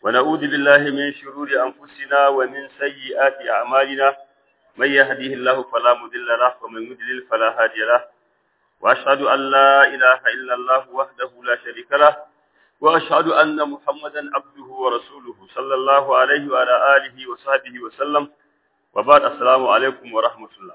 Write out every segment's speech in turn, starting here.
ونعوذ بالله من شرور أنفسنا ومن سيئات أعمالنا من يهديه الله فلا مضل له ومن يضلل فلا هادي له وأشهد أن لا إله إلا الله وحده لا شريك له وأشهد أن محمدا عبده ورسوله صلى الله عليه وعلى آله وصحبه وسلم وبعد السلام عليكم ورحمة الله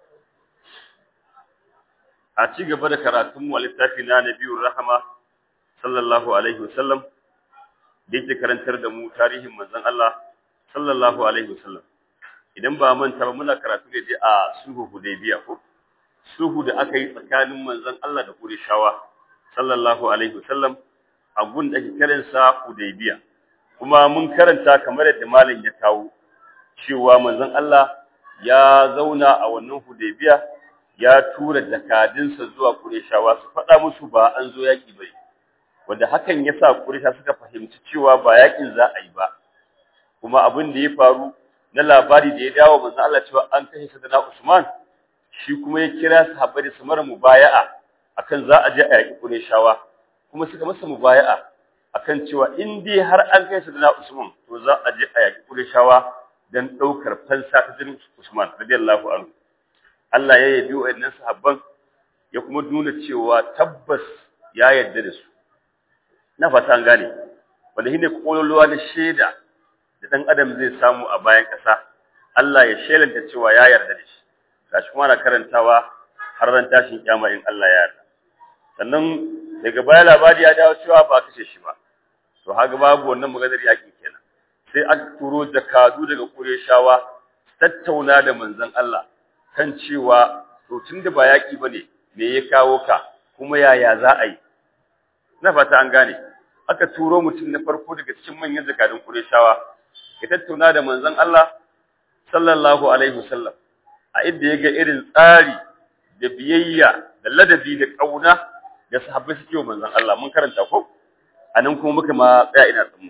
a ci gaba da karatunmu a littafi na Nabiyur Rahama sallallahu alaihi wasallam da yake karantar da mu tarihin manzon Allah sallallahu alaihi wasallam idan ba manta ba muna karatu ne a sulhu Hudaybiya ko sulhu da aka yi tsakanin manzon Allah da Qurayshawa sallallahu alaihi wasallam a gun da ake kiran sa Hudaybiya kuma mun karanta kamar yadda malam ya kawo cewa manzon Allah ya zauna a wannan Hudaybiya ya tura jakadinsa zuwa Qurayshawa su faɗa musu ba an zo yaki bai wanda hakan yasa Quraysha suka fahimci cewa ba yakin za a yi ba kuma abin da ya faru na labari da ya dawo manzo Allah cewa an kashe Sayyidina Usman shi kuma ya kira sahabbai da su mara mubaya'a akan za a je a yaki Qurayshawa kuma suka masa mubaya'a akan cewa in dai har an kai Sayyidina Usman to za a je a yaki Qurayshawa dan daukar fansa ta jinin Usman radiyallahu anhu Allah ya yabi wa'annan sahabban ya kuma nuna cewa tabbas ya yarda da su na fata an gane wanda shine kololuwa da shaida da dan adam zai samu a bayan kasa Allah ya shelanta cewa ya yarda da shi gashi kuma na karantawa har ran tashin kiyama in Allah ya yarda sannan daga baya labari ya dawo cewa ba kashe shi ba to haka babu wannan maganar yakin kenan sai aka turo jakadu daga Qurayshawa tattauna da manzon Allah kan cewa to tunda ba yaki bane me ya kawo ka kuma yaya za a yi na fata an gane aka turo mutum na farko daga cikin manyan zakadun Qurayshawa ya tattauna da manzon Allah sallallahu alaihi wasallam a inda yaga irin tsari da biyayya da ladabi da kauna da sahabbai suke manzon Allah mun karanta ko anan kuma muka ma tsaya ina tsammu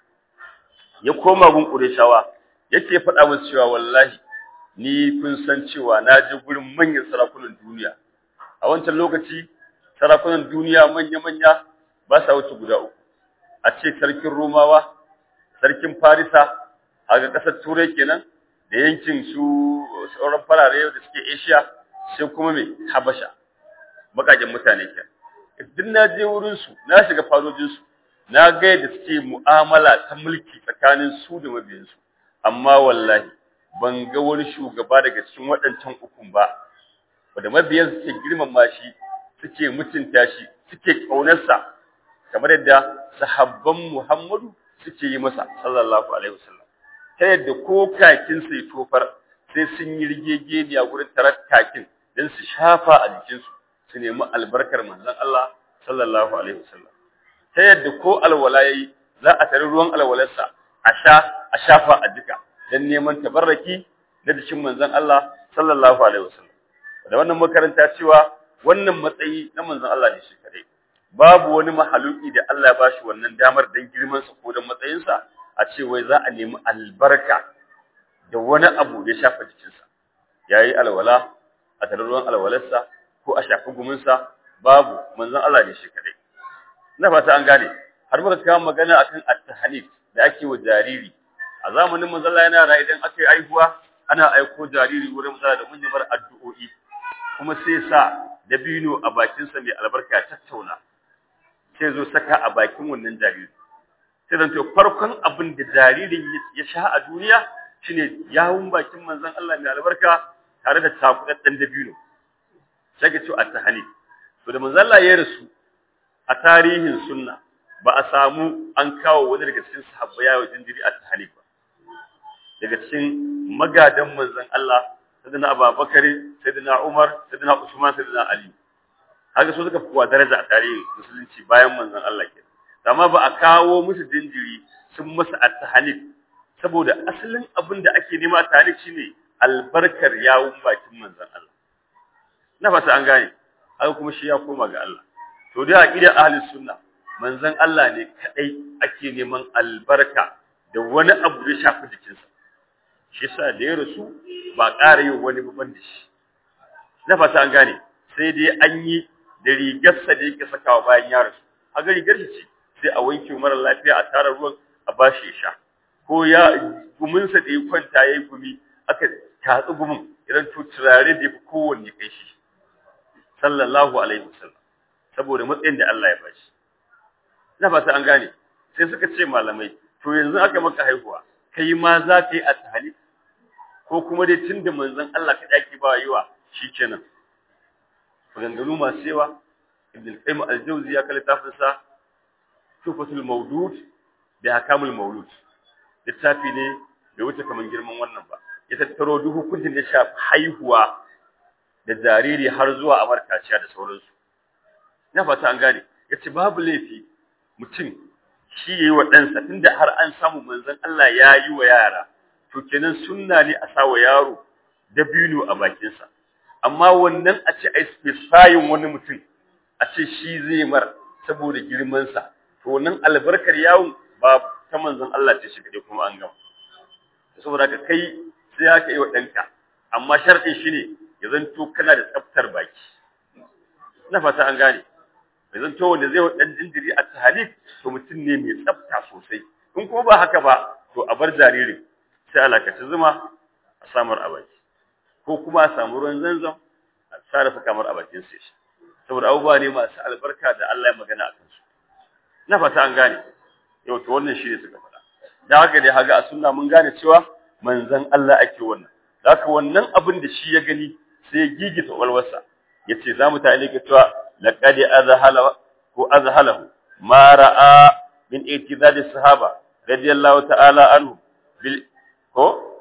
ya koma gun Qurayshawa yake faɗa musu cewa wallahi ni kun san cewa na je gurin manyan sarakunan duniya a wancan lokaci sarakunan duniya manya-manya ba sa wuce guda uku a ce sarkin romawa sarkin farisa a ga ƙasar turai kenan da yankin su sauran farare da suke asia sai kuma mai habasha bakakin mutane ke duk na je wurinsu na shiga fadojinsu na ga yadda suke mu'amala ta mulki tsakanin su da mabiyansu amma wallahi ban ga wani shugaba daga cikin waɗancan ukun ba wanda mabiyan suke girmama shi suke mutunta shi suke ƙaunarsa kamar yadda sahabban Muhammadu suke yi masa sallallahu alaihi wasallam ta yadda ko kakin sai tofar sai sun yi rigegeniya gurin tarar kakin don su shafa a jikinsu su nemi albarkar manzon Allah sallallahu alaihi wasallam ta yadda ko alwala yayi za a tare ruwan alwalarsa a sha a shafa a jika don neman tabarraki na jikin manzon Allah sallallahu alaihi wasallam da wannan makaranta cewa wannan matsayi na manzon Allah ne shi kadai babu wani mahaluki da Allah ya bashi wannan damar dan girman sa ko dan matsayin sa a ce wai za a nemi albarka da wani abu da ya shafa jikin sa yayi alwala a tarruwan alwalarsa ko a shafi gumin sa babu manzon Allah ne shi kadai na fata an gane har muka kawo magana akan at-tahnif da ake wa jariri a zamanin manzon Allah yana rayu idan aka yi aihuwa ana aiko jariri wurin maza da mun bar addu'o'i kuma sai sa dabino a bakinsa mai albarka tattauna sai zo saka a bakin wannan jariri sai zan to farkon abin da jaririn ya sha a duniya shine yawun bakin manzon Allah mai albarka tare da takudaddan dabino sai ga to at-tahani to da manzon Allah ya rasu a tarihin sunna ba a samu an kawo wani daga cikin sahabbai yawo jinjiri at-tahani ba daga cikin magadan manzon Allah sayyidina Abubakar sayyidina Umar sayyidina Usman sayyidina Ali haka so suka kuwa daraja a tarihin musulunci bayan manzon Allah ke amma ba a kawo musu jinjiri sun masa at-tahanif saboda asalin abin da ake nema tahanif shine albarkar yawun bakin manzon Allah na fata an gane haka kuma shi ya koma ga Allah to dai aqidar ahli sunna manzon Allah ne kadai ake neman albarka da wani abu da shafi jikinsa shi sa da ya rasu ba ƙara yin wani babban da shi na fata an gane sai dai an yi da rigarsa da yake sakawa bayan ya rasu a ga rigar shi ce sai a wanke mara lafiya a tara ruwan a bashi ya sha ko ya guminsa da ya kwanta ya yi gumi aka tatsi gumin idan to turare da ya fi kowanne kai shi sallallahu alaihi wasallam saboda matsayin da Allah ya bashi na fata an gane sai suka ce malamai to yanzu aka maka haihuwa kai ma za ka yi a tahali ko kuma dai tunda manzon Allah ka daki ba yiwa shikenan maganganu masu yawa ibn al-qayyim al-jawzi ya kalla tafsirsa tufatul mawdud da hakamul mawlud littafi ne bai wuce kaman girman wannan ba ya tattaro duk hukuncin da shafi haihuwa da jariri har zuwa amarkaciya da sauransu ina fata an gane yace babu laifi mutum shi yayi wa ɗansa tunda har an samu manzon Allah ya yi wa yara to kenan sunna ne a sawa yaro dabino a bakinsa amma wannan a ce ai specifying wani mutum a ce shi zai mar saboda girmansa to wannan albarkar yawon ba ta manzon Allah ce shi kaje kuma an gama saboda ka kai sai haka yi wa ɗanka amma sharɗin shi ne ya zanto kana da tsaftar baki ina fata an gane ya zanto wanda zai wa ɗan jinjiri a tahalif to mutum ne mai tsafta sosai in kuma ba haka ba to a bar jaririn sai alakaci zuma a samar a baki ko kuma a samu ruwan zanzam a sarrafa kamar a bakin sai shi saboda abubuwa ne masu albarka da Allah ya magana a kansu na fata an gane yau to wannan shi ne suka faɗa da haka dai haga a sunna mun gane cewa manzon Allah ake wannan da haka wannan abin da shi ya gani sai ya gigita walwarsa yace za mu tare ka cewa laqad azhala ko azhalahu ma ra'a min itidadi sahaba radiyallahu ta'ala anhu bil ko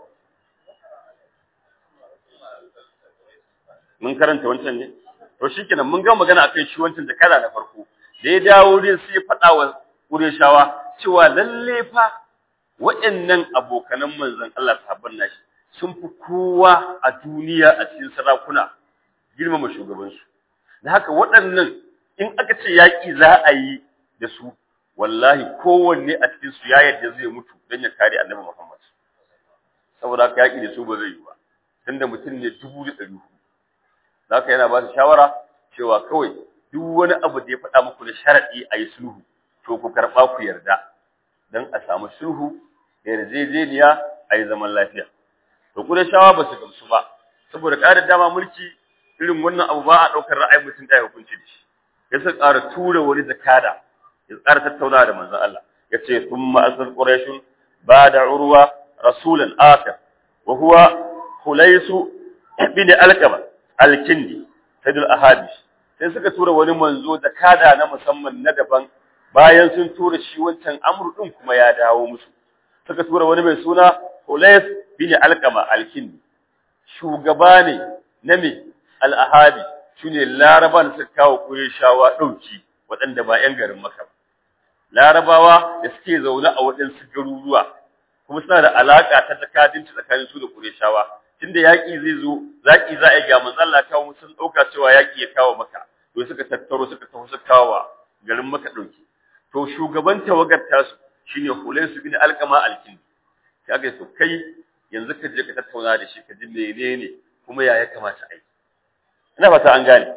mun karanta wancan ne to shikenan mun ga magana akan shi wancan da kala na farko da ya dawo din sai ya faɗa wa Qurayshawa cewa lalle fa waɗannan abokanan manzon Allah sahabban nashi sun fi kowa a duniya a cikin sarakuna girmama shugabansu da haka waɗannan in aka ce yaƙi za a yi da su wallahi kowanne a cikin su ya yarda zai mutu don ya kare annabi Muhammad saboda haka yaƙi da su ba zai yi ba tunda mutum ne dubu da ɗari hudu da haka yana ba su shawara cewa kawai duk wani abu da ya faɗa muku da sharaɗi a yi sulhu to ku karɓa ku yarda don a samu sulhu da yarjejeniya a yi zaman lafiya to ku da shawa ba su gamsu ba saboda ƙarin dama mulki irin wannan abu ba a ɗaukar ra'ayin mutum da ya hukunci da shi ya sa ƙara tura wani zakada ya ƙara tattaunawa da manzon Allah ya ce sun ma'asar ƙurashun ba da urwa rasulan akar wa huwa hulaisu bin alkama alkindi sayyidul ahabi sai suka tura wani manzo da kada na musamman na daban bayan sun tura shi wancan amru din kuma ya dawo musu suka tura wani mai suna Hulais bin Alqama alkindi shugaba ne na me al-ahabi shine laraban suka kawo kureshawa dauki waɗanda ba ƴan garin Makka ba larabawa da suke zaune a waɗansu garuruwa kuma suna da alaka ta takadinci tsakanin su da kureshawa tunda yaƙi zai zo zaki za a yi ga manzon Allah kawo sun dauka cewa yaƙi ya kawo maka to suka tattaro suka taho suka kawo garin maka dauki to shugaban tawagar tasu shine Hulaisu bin Alqama Alkindi kaga to kai yanzu ka je ka tattauna da shi ka ji menene kuma ya ya kamata a yi ina fata an gane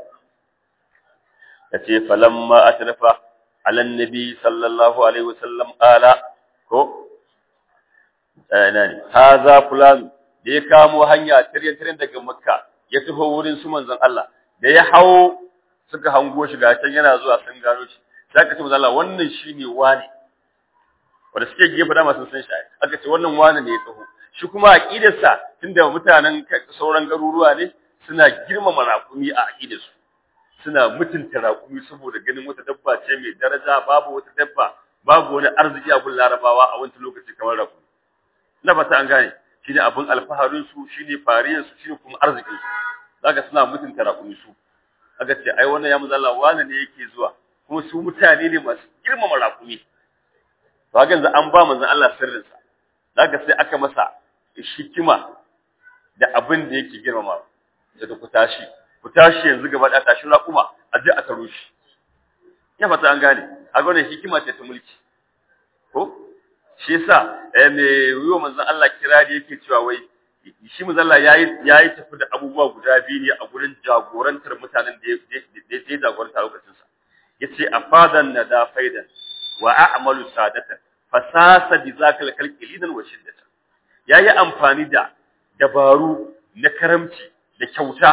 yace falamma atrafa ala nabi sallallahu alaihi wasallam ala ko eh nani haza fulan da ya kamo hanya tiryan-tiryan daga makka ya taho wurin su manzon Allah da ya hawo suka hango shi ga can yana zuwa sun gano shi sai aka ce manzon Allah wannan shine wani wanda suke gefe da masu san shi aka ce wannan wani ne ya taho shi kuma aqidarsa tunda mutanen sauran garuruwa ne suna girmama raƙumi a aqidarsu suna mutunta raƙumi saboda ganin wata dabba ce mai daraja babu wata dabba babu wani arziki a gun larabawa a wancan lokaci kamar raƙumi na fata an gane shine abin alfaharin su shine fariyar su shine kuma arzikin su zaka suna mutunta raƙumi su aka ce ai wannan ya muzalla wani ne yake zuwa kuma su mutane ne masu girmama raƙumi to haka yanzu an ba manzon Allah sirrin sa zaka sai aka masa hikima da abin da yake girmama da ku tashi ku tashi yanzu gaba da tashi raƙuma a je a taro shi ya fata an gane a wannan hikima ce ta mulki ko shi yasa eh me yiwo manzon Allah kirari yake cewa wai shi manzon Allah yayi yayi tafi da abubuwa guda biyu ne a gurin jagorantar mutanen da ya ya jagoranta lokacin sa yace afadan nada faidan wa a'malu sadatan fasasa bi zakal kalqi lidan wa shiddata yayi amfani da dabaru na karamci da kyauta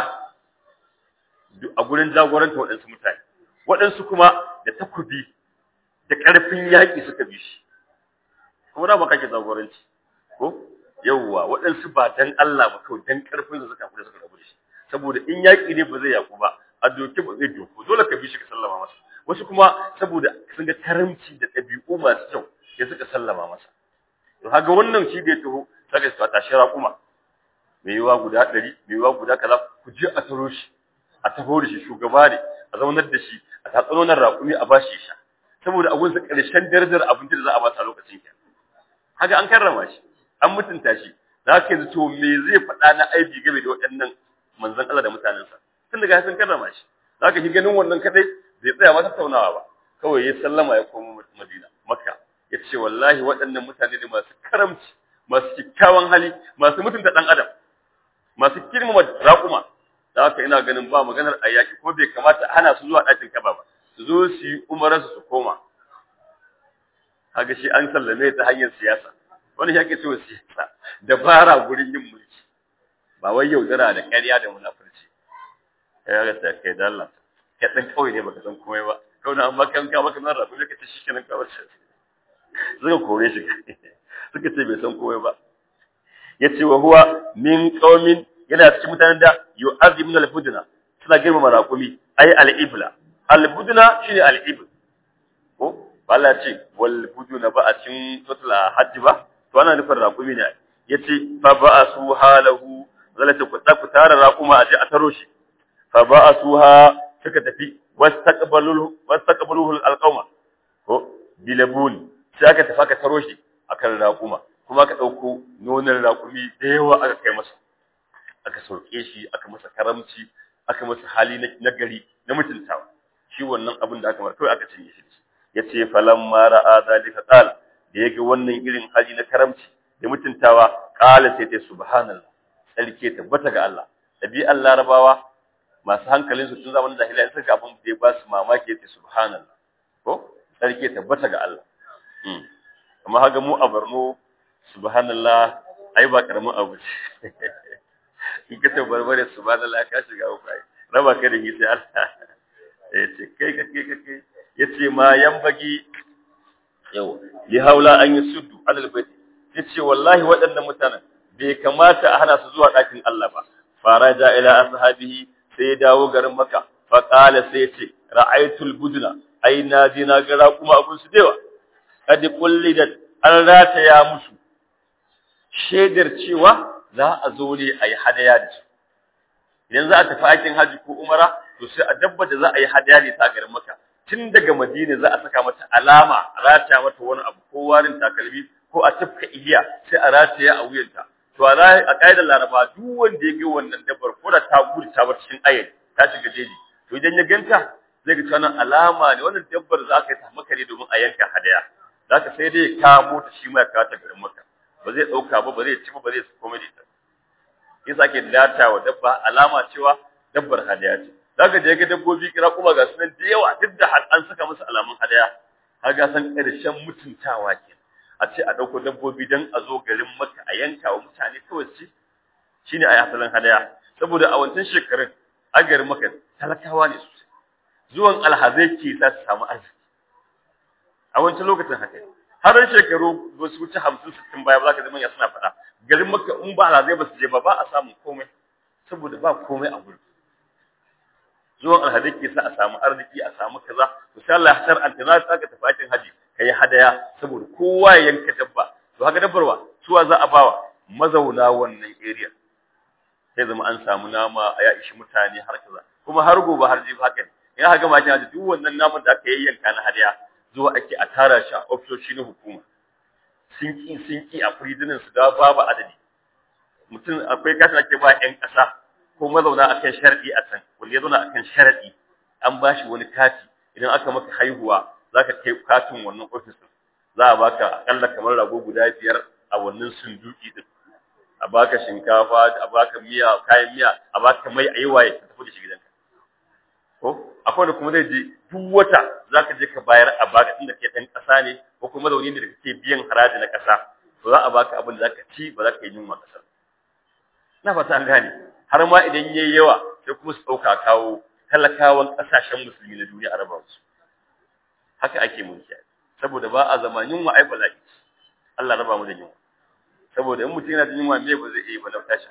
a gurin jagoranta waɗansu mutane waɗansu kuma da takubi da ƙarfin yaƙi suka bi shi kuma da ba kake jagoranci ko yawwa waɗansu ba dan Allah ba kawai dan ƙarfin da suka kula suka rabu da shi saboda in yaƙi ne ba zai yaƙu ba a doke ba zai doko dole ka bi shi ka sallama masa wasu kuma saboda sun ga karamci da ɗabi'u masu kyau sai suka sallama masa to haga wannan shi da ya taho saka su tashi raƙuma mai yiwa guda ɗari mai yiwa guda kaza ku je a taro shi a taho da shi shugaba ne a zaunar da shi a tatsanonar raƙumi a bashi ya sha saboda abun sa ƙarshen darajar abinci da za a ba sa lokacin ke haka an karrama shi an mutunta shi za ka yanzu to me zai faɗa na aibi game da waɗannan manzon Allah da mutanensa tun daga sun karrama shi za ka shi ganin wannan kadai bai tsaya ma tattaunawa ba kawai ya sallama ya koma Madina Makka ya ce wallahi waɗannan mutane ne masu karamci masu kyakkyawan hali masu mutunta ɗan adam masu girmama raƙuma da haka ina ganin ba maganar a yaƙi ko bai kamata hana su zuwa ɗakin kaba ba su zo su yi umararsu su koma haka shi an sallame ta hanyar siyasa wani shi ake cewa siyasa dabara gurin yin mulki ba wai yaudara da ƙarya da munafurci ya ga ta kai da Allah ka dan kawai ne baka san komai ba kawai amma kan ka baka nan rabu ka ce shi kenan kawai suka kore shi suka ce bai san komai ba yace wa huwa min qaumin yana cikin mutanen da yu'azzimuna al-budna suna girmama raƙumi ai al-ibla al-budna shine al-ibl ko Allah ce wal buduna ba a cikin suratul hajj ba to ana nufin raƙumi ne yace fa ba'asu halahu zalata ku ku tara raƙuma a ji a taro shi fa ba'asuha suka tafi wastaqbaluhu wastaqbaluhu al-qawma ko bilabun sai aka tafi aka taro shi akan raƙuma kuma aka ɗauko nonon raƙumi da yawa aka kai masa aka sauke shi aka masa karamci aka masa hali na gari na mutuntawa shi wannan abin da aka mara kawai aka cinye shi ya ce falan mara a zalika qala da yake wannan irin hali na karamci da mutuntawa qala sai ta subhanallah sarki tabbata ga Allah ɗabi'an larabawa masu hankalin su tun zamanin jahiliya suka abin da ya ba su mamaki ya ce subhanallah ko sarki tabbata ga Allah amma haga mu a Borno subhanallah ai ba karamin abu ce in ka tabbar bare subhanallah ka shiga uku ai raba ka da sai Allah ya ce kai ka kai ka kai yace ma yambagi yau li haula an yusuddu alal bait yace wallahi waɗannan mutanen bai kamata a hana su zuwa ɗakin Allah ba faraja ila ashabihi sai dawo garin Makka fa qala sai yace ra'aytul budna ai na je na ga kuma abun su dewa kad qullidat an rataya musu shaidar cewa za a zo ne a yi hadaya da su idan za a tafi aikin haji ko umara to sai a dabba da za a yi hadaya ne ta garin maka tun daga madina za a saka mata alama a rataya mata wani abu ko warin takalmi ko a tafka igiya sai a rataya a wuyanta to a a ƙa'idar laraba duk wanda ya ga wannan dabbar ko da ta gudu ta bar cikin ayyana ta shiga jeji to idan ya ganta zai ga wannan alama ne wannan dabbar za ka yi ta maka ne domin a yanka hadaya za ka sai dai ya kamo ta shi ma ya kawo ta garin maka ba zai ɗauka ba ba zai ci ba ba zai komai da ita yasa ke data wa dabba alama cewa dabbar hadaya ce zaka je ga dabbobi kira kuma ga sunan da yawa duk da an saka musu alamun hadaya har ga san ƙarshen mutuntawa ke a ce a ɗauko dabbobi don a zo garin maka a yanka wa mutane kawai ce shine a yi asalin hadaya saboda a wancan shekarun a garin maka talakawa ne sosai zuwan alhazai ke sa su samu arziki a wancan lokacin haka har shekaru ba su wuce hamsin sittin baya ba za ka zama ya suna faɗa garin maka in ba alhazai ba su je ba ba a samun komai saboda ba komai a gurin zuwan alhazai ke sa a samu arziki a samu kaza to sai Allah ya shar'anta za ka tafi aikin haji kai hadaya saboda kowa ya yanka dabba to haka dabbarwa suwa za a bawa mazauna wannan area sai zama an samu nama a ya ishi mutane har kaza kuma har gobe har jibi haka ne in haka ma kina duk wannan naman da aka yayyanka na hadaya zuwa ake a tara shi a ofisoshi na hukuma sun ki sun ki a prisonin su da babu adadi mutum akwai kasan ake ba yan ƙasa ko mazauna akan sharadi a can wanda ya zauna akan sharadi an ba shi wani kati idan aka maka haihuwa zaka kai katin wannan ofis za a baka akalla kamar rago guda biyar a wannan sunduki din a baka shinkafa a baka miya kayan miya a baka mai ayi waye ka tafi da shi gidanka ko akwai da kuma zai je duk wata zaka je ka bayar a baka inda ke dan kasa ne ko kuma zaune ne da kake biyan haraji na kasa to za a baka abin da zaka ci ba za ka yi yunwa kasar na fata an gane har ma idan yayi yawa sai kuma su dauka kawo talakawan kasashen musulmi na duniya a raba su haka ake mulki saboda ba a zama yunwa ai bala'i Allah raba mu da yunwa saboda in mutum yana da yunwa me ba zai iya ba na tashi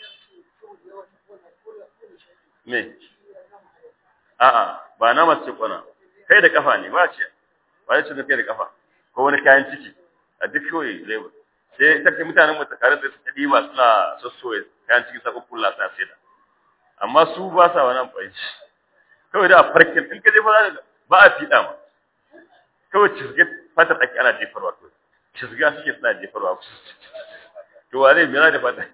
me a'a ba na mace kwana kai da kafa ne ba ce ba ce da kai da kafa ko wani kayan ciki a duk kawai zai ba sai ta kai mutanen mu tare da su kadima suna sossoye kayan ciki sa kukkulla suna saida amma su ba sa wani amfani kawai da farkin in ka je ba ba a fiɗa ma kawai cizge fatar ake ana jefarwa kawai cizga suke suna jefarwa to wa zai mira da fata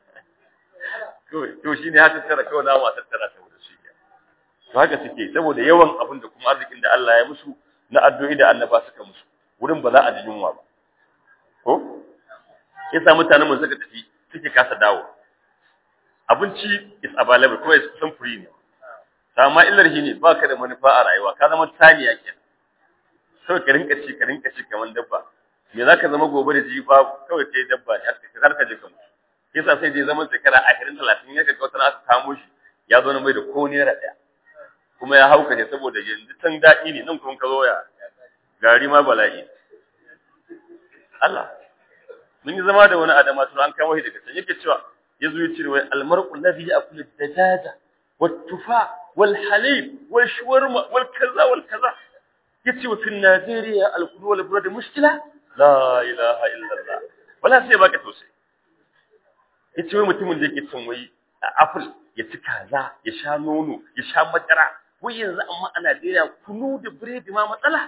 to shine haka tara kawai na wasa tara saboda shi to haka suke saboda yawan abin da kuma arzikin da Allah ya musu na addu'o'i da annaba suka musu wurin ba za a ji yunwa ba ko yasa mutanen mun suka tafi suke kasa dawo abinci is available kuma is kusan free ne amma illar shi ne ba ka da manufa a rayuwa ka zama taniya kenan kawai ka rinka ci ka rinka ci kamar dabba me za ka zama gobe da ji babu kawai kai dabba ne har ka je ka mutu yasa sai dai zaman shekara ashirin talatin ya ga wata aka kamo shi ya zo na mai da ko naira ɗaya kuma ya hauka ne saboda yanzu can daɗi ne nan kuma ka zo ya gari ma bala'i Allah mun yi zama da wani adama tun an kamo shi daga can yake cewa ya zo ya ce wai almar'u ladhi ya'kulu dajaja wat-tufa wal-halib wal-shawarma wal-kaza wal-kaza yace wa fin Najeriya al-kudu wal burad mushkila la ilaha illallah wala sai baka tausayi yace wai mutumin da yake cin wai a apple ya ci kaza ya sha nono ya sha madara wai yanzu amma a Najeriya kunu da biredi ma matsala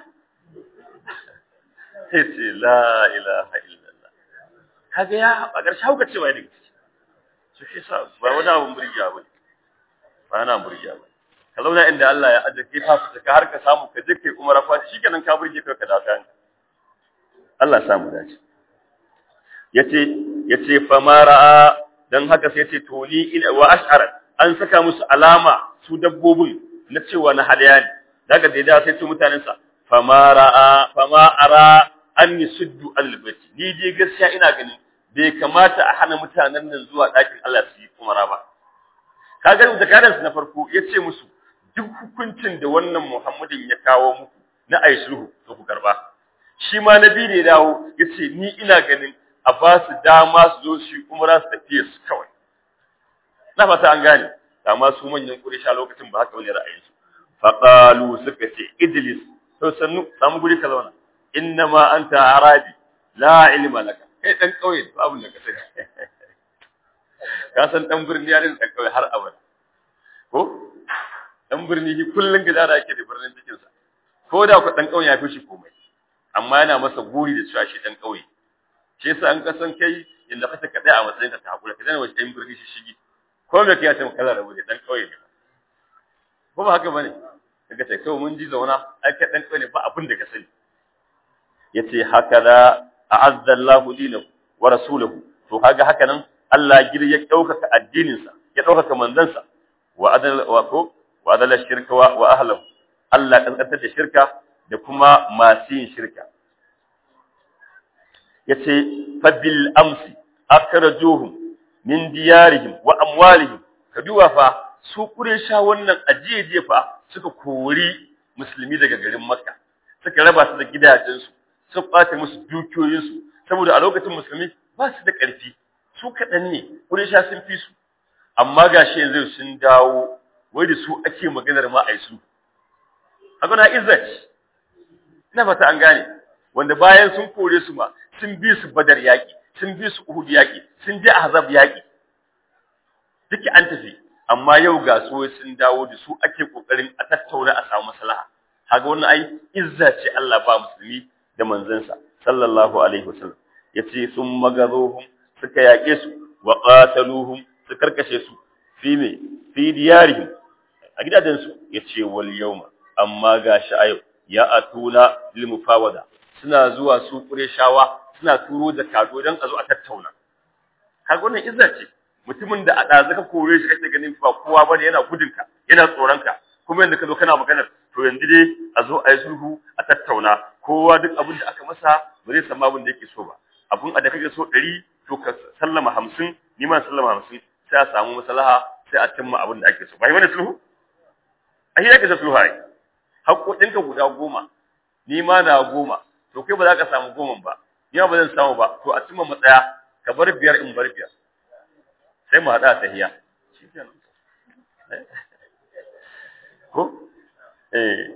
sai ce la ilaha illallah kaga ya a ƙarshe hauka cewa ne su shi sa ba wani abun burgiya bane ba na burgiya bane ka zauna inda Allah ya ajiye ka fita ka har ka samu ka je kai umara fa shikenan ka burge kai ka dawo kan Allah ya samu dace yace yace fa mara dan haka sai yace to ni ina wa ash'ara an saka musu alama su dabbobin na cewa na hadaya ne daga da da sai su mutanen sa fa mara fa ma ara anni suddu albati ni dai gaskiya ina ganin bai kamata a hana mutanen nan zuwa ɗakin Allah su yi umara ba kaga da karansu na farko yace musu duk hukuncin da wannan Muhammadin ya kawo muku na ayi sulhu to ku karba shi ma nabi ne dawo yace ni ina ganin a ba su dama su zo su umra su tafiye su kawai na fata an gane amma su manyan Quraysha lokacin ba haka bane ra'ayin su fa qalu suka ce idlis to sannu samu guri ka zauna inna ma anta arabi la ilma laka kai dan kauye babu da ka sani ka san dan birni ya dan kauye har abada ko dan birni shi kullun gidara yake da birnin cikin sa ko da ku dan kauye ya fi shi komai amma yana masa guri da cewa shi dan kauye shi yasa an kasan kai inda kace ka a matsayin ka ta hakura ka dana wace dan birni shi shigi ko me kai ta kala rabu da dan kauye ne ko ba haka bane kaga sai kawai mun ji zauna ai kai dan kauye ne ba abin da ka sani yace haka da a'azza Allahu dinahu wa rasuluhu to kaga haka nan Allah gir ya daukaka addinin sa ya daukaka manzansa wa adal wa ko wa adal shirka wa, wa ahlihi Allah kankantar da shirka da kuma masu yin shirka yace fa bil amsi akhrajuhum min diyarihim wa amwalihim kaduwa fa su kuresha wannan ajiye fa suka kori musulmi daga garin Makka suka raba su da gidajensu suka ɓata musu dukiyoyinsu saboda a lokacin musulmi ba su da ƙarfi su kaɗan ne kuresha sun fi su amma gashi yanzu sun dawo wai da su ake maganar ma ai su haka na izzat ina fata an gane wanda bayan sun kore su ma sun bi su badar yaƙi sun bi su uhud yaƙi sun je ahzab yaƙi duka an tafi amma yau ga su sun dawo da su ake kokarin a tattauna a samu maslaha kaga wannan ai izza ce Allah ba musulmi da manzansa sallallahu alaihi wasallam yace sun magazuhum suka yaƙe su wa qataluhum su karkashe su fi me fi diyarihim a gidajen su yace wal yawma amma gashi a yau ya atuna lil mufawada suna zuwa su kureshawa suna turo da kado dan a zo a tattauna kaga wannan izza ce mutumin da a ɗazu ka kore shi kake ganin ba kowa bane yana gudunka yana tsoronka kuma yanzu ka zo kana maganar to yanzu dai a zo a yi sulhu a tattauna kowa duk abin da aka masa ba zai samu abin da yake so ba abin a da kake so ɗari to ka sallama hamsin ni ma sallama hamsin sai a samu maslaha sai a cimma abin da ake so ba yi wani sulhu a shi ake sulhu ai haƙoƙinka guda goma ni ma na goma to kai ba za ka samu goma ba ni ba zan samu ba to a cimma matsaya ka bar biyar in bar biyar sai mu haɗa ta hiya ko eh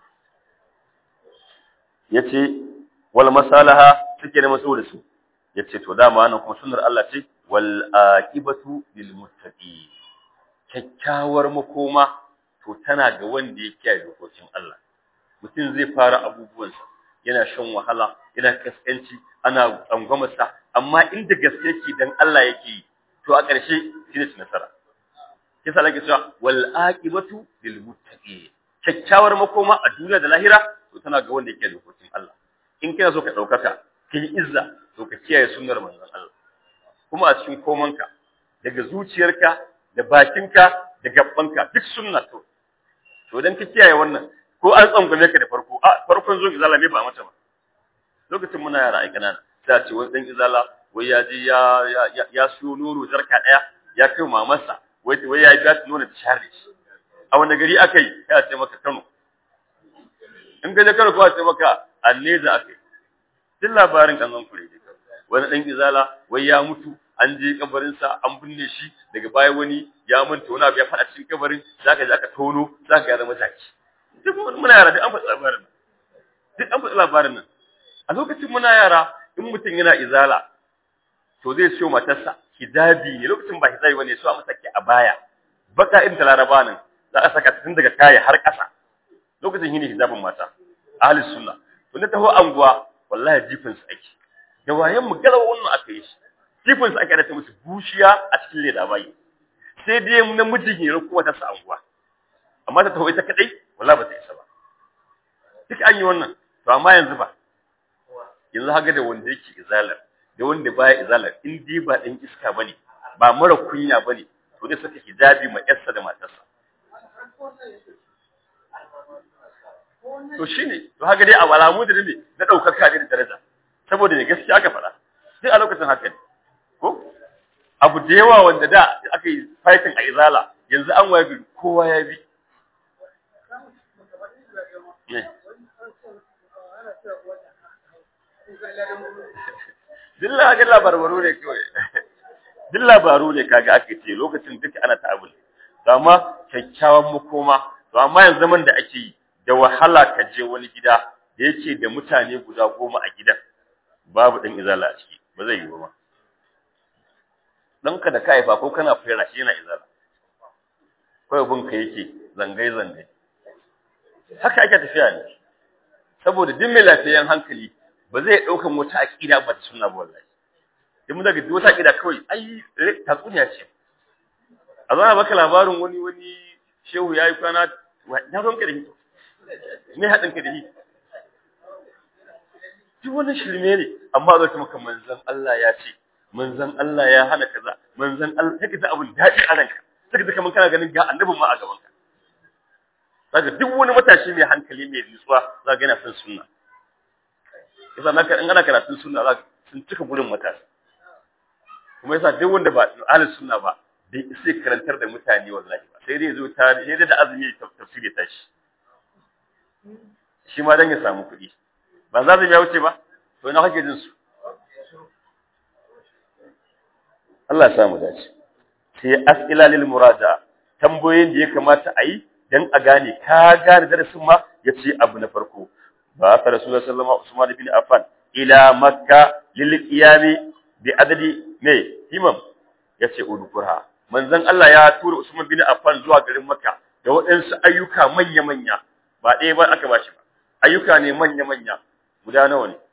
yace wal masalaha suke da masu da su yace to dama wannan kuma sunnar Allah ce wal aqibatu lil muttaqin kyakkyawar makoma to tana ga wanda ya kiyaye dokokin Allah mutum zai fara abubuwansa yana shan wahala yana kaskanci ana tsangwamarsa amma inda gaske yake dan Allah yake yi to a ƙarshe shi ne nasara kisa lake cewa wal aqibatu lil muttaqin kyakkyawar makoma a duniya da lahira to tana ga wanda yake dokokin Allah in kana so ka daukaka kai izza to ka kiyaye sunnar manzon Allah kuma a cikin komanka daga zuciyarka da bakinka da gabbanka duk sunna to to dan ka kiyaye wannan ko an tsangwame ka da farko a farkon zo izala me ba mata ba lokacin muna yara ai kanana sai ce wani dan izala wai ya je ya ya ya siyo nono jarka daya ya kai mamarsa wai wai ya biya ta nono ta share shi a wani gari akai ya ce maka Kano in ga Kano ko ce maka Anneza akai duk labarin kan zan kure wani dan izala wai ya mutu an je kabarinsa an binne shi daga baya wani ya manta wani abu ya fada cikin kabarin zaka je aka tono zaka ga zama taki duk muna yara duk an faɗi labarin duk an faɗi labarin nan a lokacin muna yara in mutum yana izala to zai siyo matarsa hijabi ne lokacin ba hijabi bane so a masa ke a baya baka in ta laraba nan za a saka tun daga kaya har ƙasa lokacin shine hijabin mata ahli sunna to na taho anguwa wallahi jifin su ake da wayan mu galawa wannan aka yi shi jifin su ake da ta musu bushiya a cikin leda bayi sai dai namijin hira kuma ta sa anguwa amma ta taho ita kadai wallahi ba ta isa ba duk an yi wannan to amma yanzu ba yanzu haka da wanda yake izalar da wanda baya izalar in dai ba dan iska bane ba mara kunya bane to dai saka hijabi ma yarsa da matarsa to shine to haka dai a alamu da ne na daukaka da daraja saboda ne gaskiya aka fara sai a lokacin haka ne ko abu da yawa wanda da aka yi fighting a izala yanzu an waye bi kowa ya bi Duk ga labaru ne kawai. Duk labaru ne kaga ake ce lokacin duka ana ta abu. Amma kyakkyawan makoma, to amma yanzu zaman da ake yi da wahala ka je wani gida da yake da mutane guda goma a gidan. Babu ɗan izala a ciki, ba zai yi ba. Ɗanka da ka haifa ko kana fera shi yana izala. Kawai bunka yake zangai-zangai. Haka ake tafiya ne. Saboda duk mai lafiyayyen hankali ba zai ɗaukan wata aƙida ba ta sunna ba wallahi in mun daga duk wata aƙida kawai ai tatsuniya ce a zana baka labarin wani wani shehu ya yi kwana na ruwan ka da shi me haɗin ka da shi duk wani shirme ne amma zai maka manzon Allah ya ce manzon Allah ya hana kaza manzon Allah take ta abun daɗi a ranka take ta kaman kana ganin ga annabin ma a gaban ka zaka duk wani matashi mai hankali mai nutsuwa zaka yana son sunna yasa naka in ana karatun sunna za sun cika gurin matasa kuma yasa duk wanda ba ahlus sunna ba bai sai karantar da mutane wallahi ba sai dai zo ta sai dai da azumi tafsiri ta shi shi ma dan ya samu kuɗi ba za ya wuce ba to ina kake jin su Allah ya samu dace sai as'ila lil muraja'a tambayoyin da ya kamata a yi dan a gane ka gane darasin ma yace abu na farko ba ta rasulullah sallallahu alaihi wasallam bin affan ila makka lil qiyami bi adadi ne himam yace udkurha manzon Allah ya tura Usman bin Affan zuwa garin Makka da waɗansu ayyuka manya-manya ba ɗaya ba aka bashi ba ayyuka ne manya-manya guda nawa ne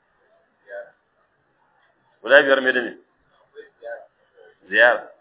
guda biyar me da ne ziyara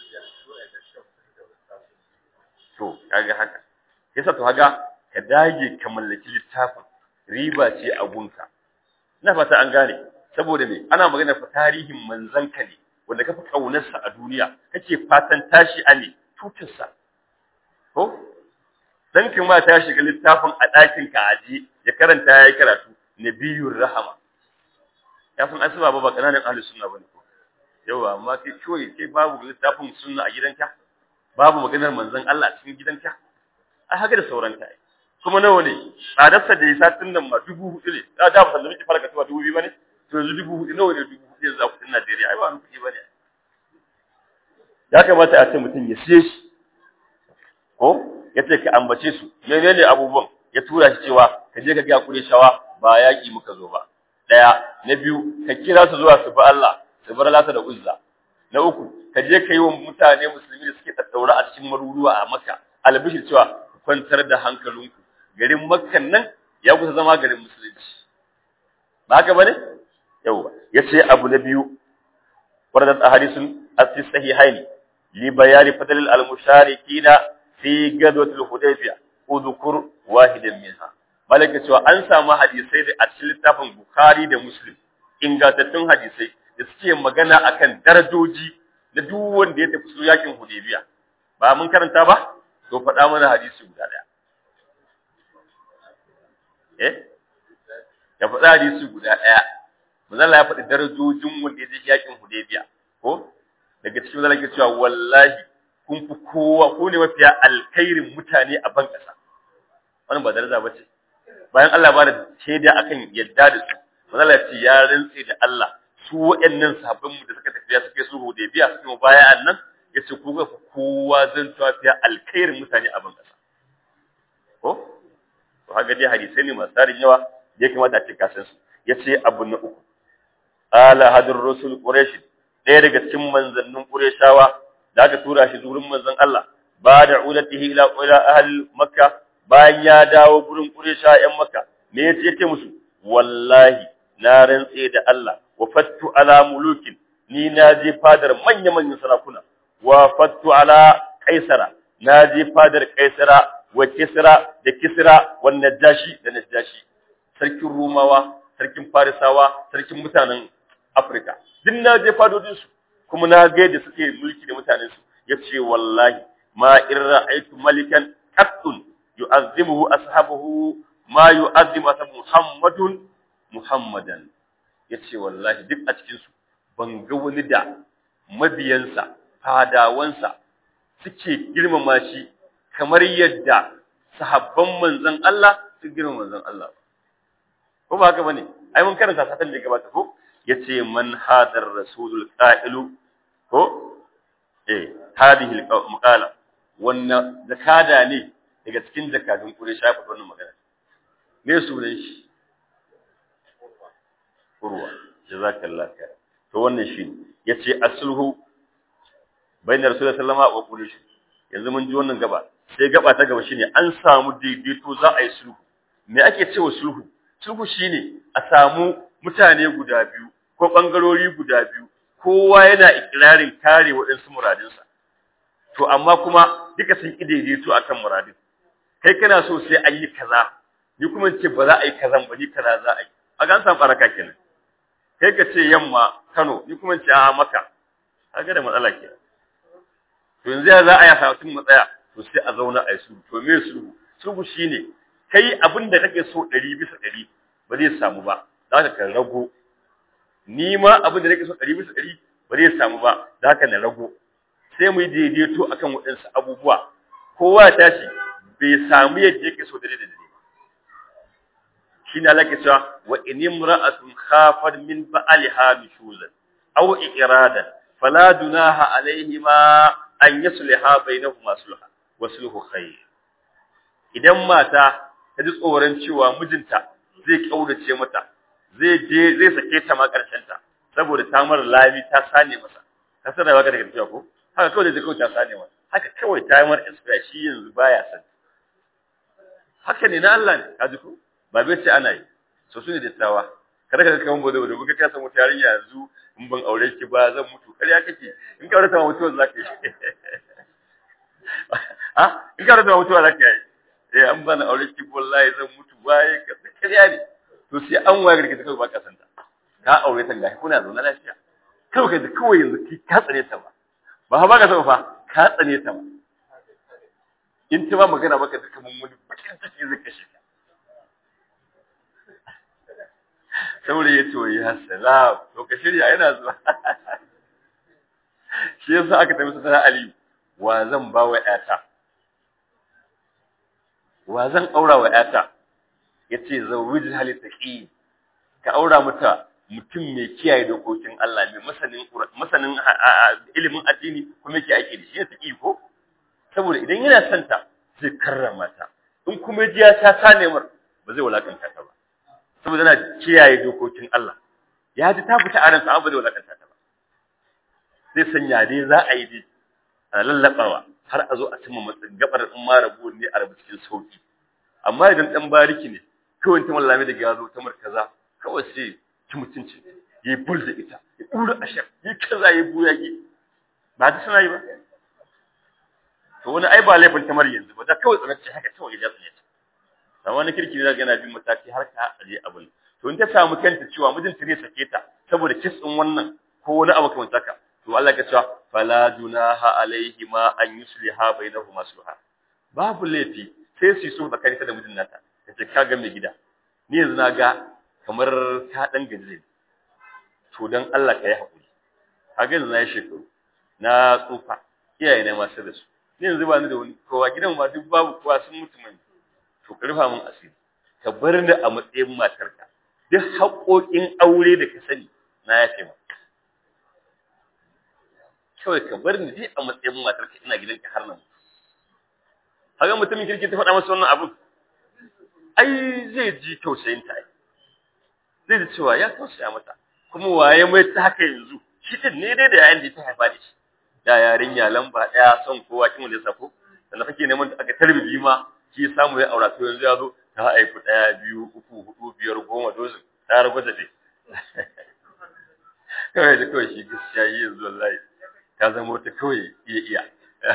to kaga haka yasa to haga ka dage ka mallaki littafin riba ce a gunka ina fata an gane saboda me ana magana fa tarihin manzanka ne wanda ka fi kaunarsa a duniya kake fatan tashi a ne tutarsa ko dan kuma ta shiga littafin a ɗakin ka aji ya karanta yayi karatu nabiyur rahama ya san asuba ba ba kananan ahlus sunna bane ko yawa amma kai kawai kai babu littafin sunna a gidanka babu maganar manzon Allah a cikin gidanka ai haka da sauran kai kuma nawa ne tsadarsa da ya satin nan ma dubu hudu ne da da ba miki farka tuwa dubu biyu bane to yanzu dubu hudu nawa ne dubu hudu yanzu a kudin Najeriya ai ba wani kuɗi bane ya kamata a ce mutum ya siye shi ko ya ce ka ambace su menene abubuwan ya tura shi cewa ka je ka ga shawa ba yaƙi muka zo ba daya na biyu ka kira su zuwa su bi Allah su bar lata da uzza na uku ka je ka yi wa mutane musulmi da suke tattaura a cikin maruruwa a Makka albishir cewa kwantar da hankalinku garin Makkan nan ya kusa zama garin musulunci ba haka bane yawa yace abu na biyu waradat ahadithun as-sahihain li bayani fadl al-musharikina fi gadwat al-hudaybiyah udhkur wahidan minha malaka cewa an samu hadisai da a cikin littafin Bukhari da Muslim ingantattun hadisai da suke magana akan darajoji na duk wanda ya tafi su yakin Hudaybiya ba mun karanta ba to faɗa mana hadisi guda ɗaya eh ya faɗa hadisi guda ɗaya manzala ya faɗi darajojin wanda ya je yakin Hudaybiya ko daga cikin manzala ke cewa wallahi kun fi kowa ko ne mafiya alkhairin mutane a ban ƙasa wannan ba daraja ba ce bayan Allah ba da shaida akan yadda da su manzala ya ce ya rantse da Allah su waɗannan sahabban mu da suka tafiya suka su Hudaybiya suka mu baya annan yace ku ga kowa zan tafiya alkhairin mutane a ban ƙasa ko to haka dai hadisai ne masu tarin yawa da ya kamata a ce kasan su yace abu na uku ala hadur rusul quraish ɗaya daga cikin manzannin qurayshawa da aka tura shi zurin manzon Allah ba da ulatihi ila ila ahli makka bayan ya dawo gurin quraysha yan makka me yace yace musu wallahi na rantse da Allah wa fattu ala mulukin ni na je fadar manya manyan sarakuna wa fattu ala kaisara na je fadar kaisara wa kisra da kisra wa najashi da najashi sarkin rumawa sarkin farisawa sarkin mutanen afirka duk na je fadodin su kuma na ga yadda suke mulki da mutanen su yace wallahi ma in ra'aytu malikan qattun yu'azzimuhu ashabuhu ma yu'azzimu ashabu muhammadun muhammadan yace wallahi duk a cikin su ban ga wani da mabiyansa fadawansa suke girmama shi kamar yadda sahabban manzon Allah su girmama manzon Allah ko ba haka bane ai mun karanta satan da gabata ko yace man hadar rasulul qa'ilu ko eh hadhihi alqala wannan zakada ne daga cikin zakadun Quraysh ya faɗi wannan magana me sunan shi urwa jazakallahu khair to wannan shi yace asluhu bainar rasulullahi sallallahu alaihi wa quraish yanzu mun ji wannan gaba sai gaba ta gaba shine an samu daidaito za a yi sulhu me ake cewa sulhu sulhu shine a samu mutane guda biyu ko bangarori guda biyu kowa yana ikirarin kare waɗansu muradinsa to amma kuma duka sun ki daidaito akan muradin kai kana so sai an yi kaza ni kuma ce ba za a yi kazan ba ni kaza za a yi a ga an samu baraka kenan kai ka ce yamma Kano ni kuma ce a maka kaga da matsala kenan to yanzu ya za a yi samun matsaya to sai a zauna a yi sulhu to me sulhu sulhu shine kai abin da kake so ɗari bisa ɗari ba zai samu ba za ka kan rago ni ma abin da nake so ɗari bisa ɗari ba zai samu ba za ka na rago sai mu yi daidaito akan waɗansu abubuwa kowa ya tashi bai samu yadda yake so dare da dare shi ne Allah ke cewa wa in imra'atun khafat min ba'aliha nushuzan aw iradan fala dunaha alaihima an yusliha bainahuma sulha wa sulhu khair idan mata ta ji tsoron cewa mijinta zai kaurace mata zai je zai sake ta ma karshen ta saboda ta mara lami ta sane masa ka san da baka daga tafiya ko haka kawai zai kawai ta sane masa haka kawai ta mara expire shi yanzu baya san haka ne na Allah ne ka ji ko ba bai ce ana yi so su ne dattawa kada ka kaman bodo bodo kuka kasa mutu yarinya yanzu in ban aure ki ba zan mutu kariya kake in ka aure ta mutuwa zaka yi ha in ka aure ta mutuwa zaka yi eh an bana aure ki wallahi zan mutu waye ka kariya ne to sai an waye garke ta kai ba ka santa ka aure ta gashi kuna zaune lafiya kawai ka kawai yanzu ki ka tsare ta ba ba ba ka saba fa ka tsane ta ba in ta ba magana maka duka mun wani bakin ciki zai kashe ka saboda ya ce ya salam to ka shirya yana zuwa shi yasa aka tafi sana Ali wa zan ba wa ƴata wa zan aura wa ƴata yace zawwij hali taqi ka aura mata mutum mai kiyaye dokokin Allah mai masanin masanin ilimin addini kuma yake aiki da shi ya taqi ko saboda idan yana son ta zai karrama ta in kuma ji ya ta sane mar ba zai wulakanta ta ba saboda yana kiyaye dokokin Allah ya ji ta fita a ransa ba zai wulakanta ta ba zai sanya dai za a yi dai a lallabawa har a zo a cimma matsayin gabar in ma rabu ne a rabu cikin sauki amma idan dan bariki ne kawai ta mallame da gazo ta markaza kawai sai ki mutunci yi bul da ita ya dura ashar yi kaza yi buya ki ba ta suna yi ba to wani ai ba laifin tamar yanzu ba da kawai tsanace haka kawai ya tsane ta amma wani kirki ne yana bin mataki har ka aje abin to in ta samu kanta cewa mijinta ne sake ta saboda kis din wannan ko wani abu kamar haka to Allah ya cewa fala junaha alaihi ma an yusliha bainahuma sulha babu laifi sai su so tsakanin ta da mijin nata kace ka ga mai gida ni yanzu na ga kamar ka dan gaje to dan Allah ka yi hakuri kaga yanzu na yi shekaru na tsufa iyaye na masu da su ni yanzu ba ni da wani kowa gidan ma duk babu kowa sun mutu mai to ka rufa min asiri ka bar ni a matsayin matarka duk haƙoƙin aure da ka sani na yafe ma kawai ka bar ni dai a matsayin matarka ina gidanka har nan haka mutumin kirki ta faɗa masa wannan abin ai zai ji tausayin ta zai ji cewa ya tausaya mata kuma waye mai ta haka yanzu shi din ne dai da yayin da ta haifa da shi da yarinya lamba ɗaya son kowa kin wanda ya sako sannan kake neman ta aka tarbibi ma shi samu ya aura to yanzu ya zo ta haifu ɗaya biyu uku hudu biyar goma dozin ta rabu da dai kawai da kawai shi gaskiya yi yanzu wallahi ta zama wata kawai iya iya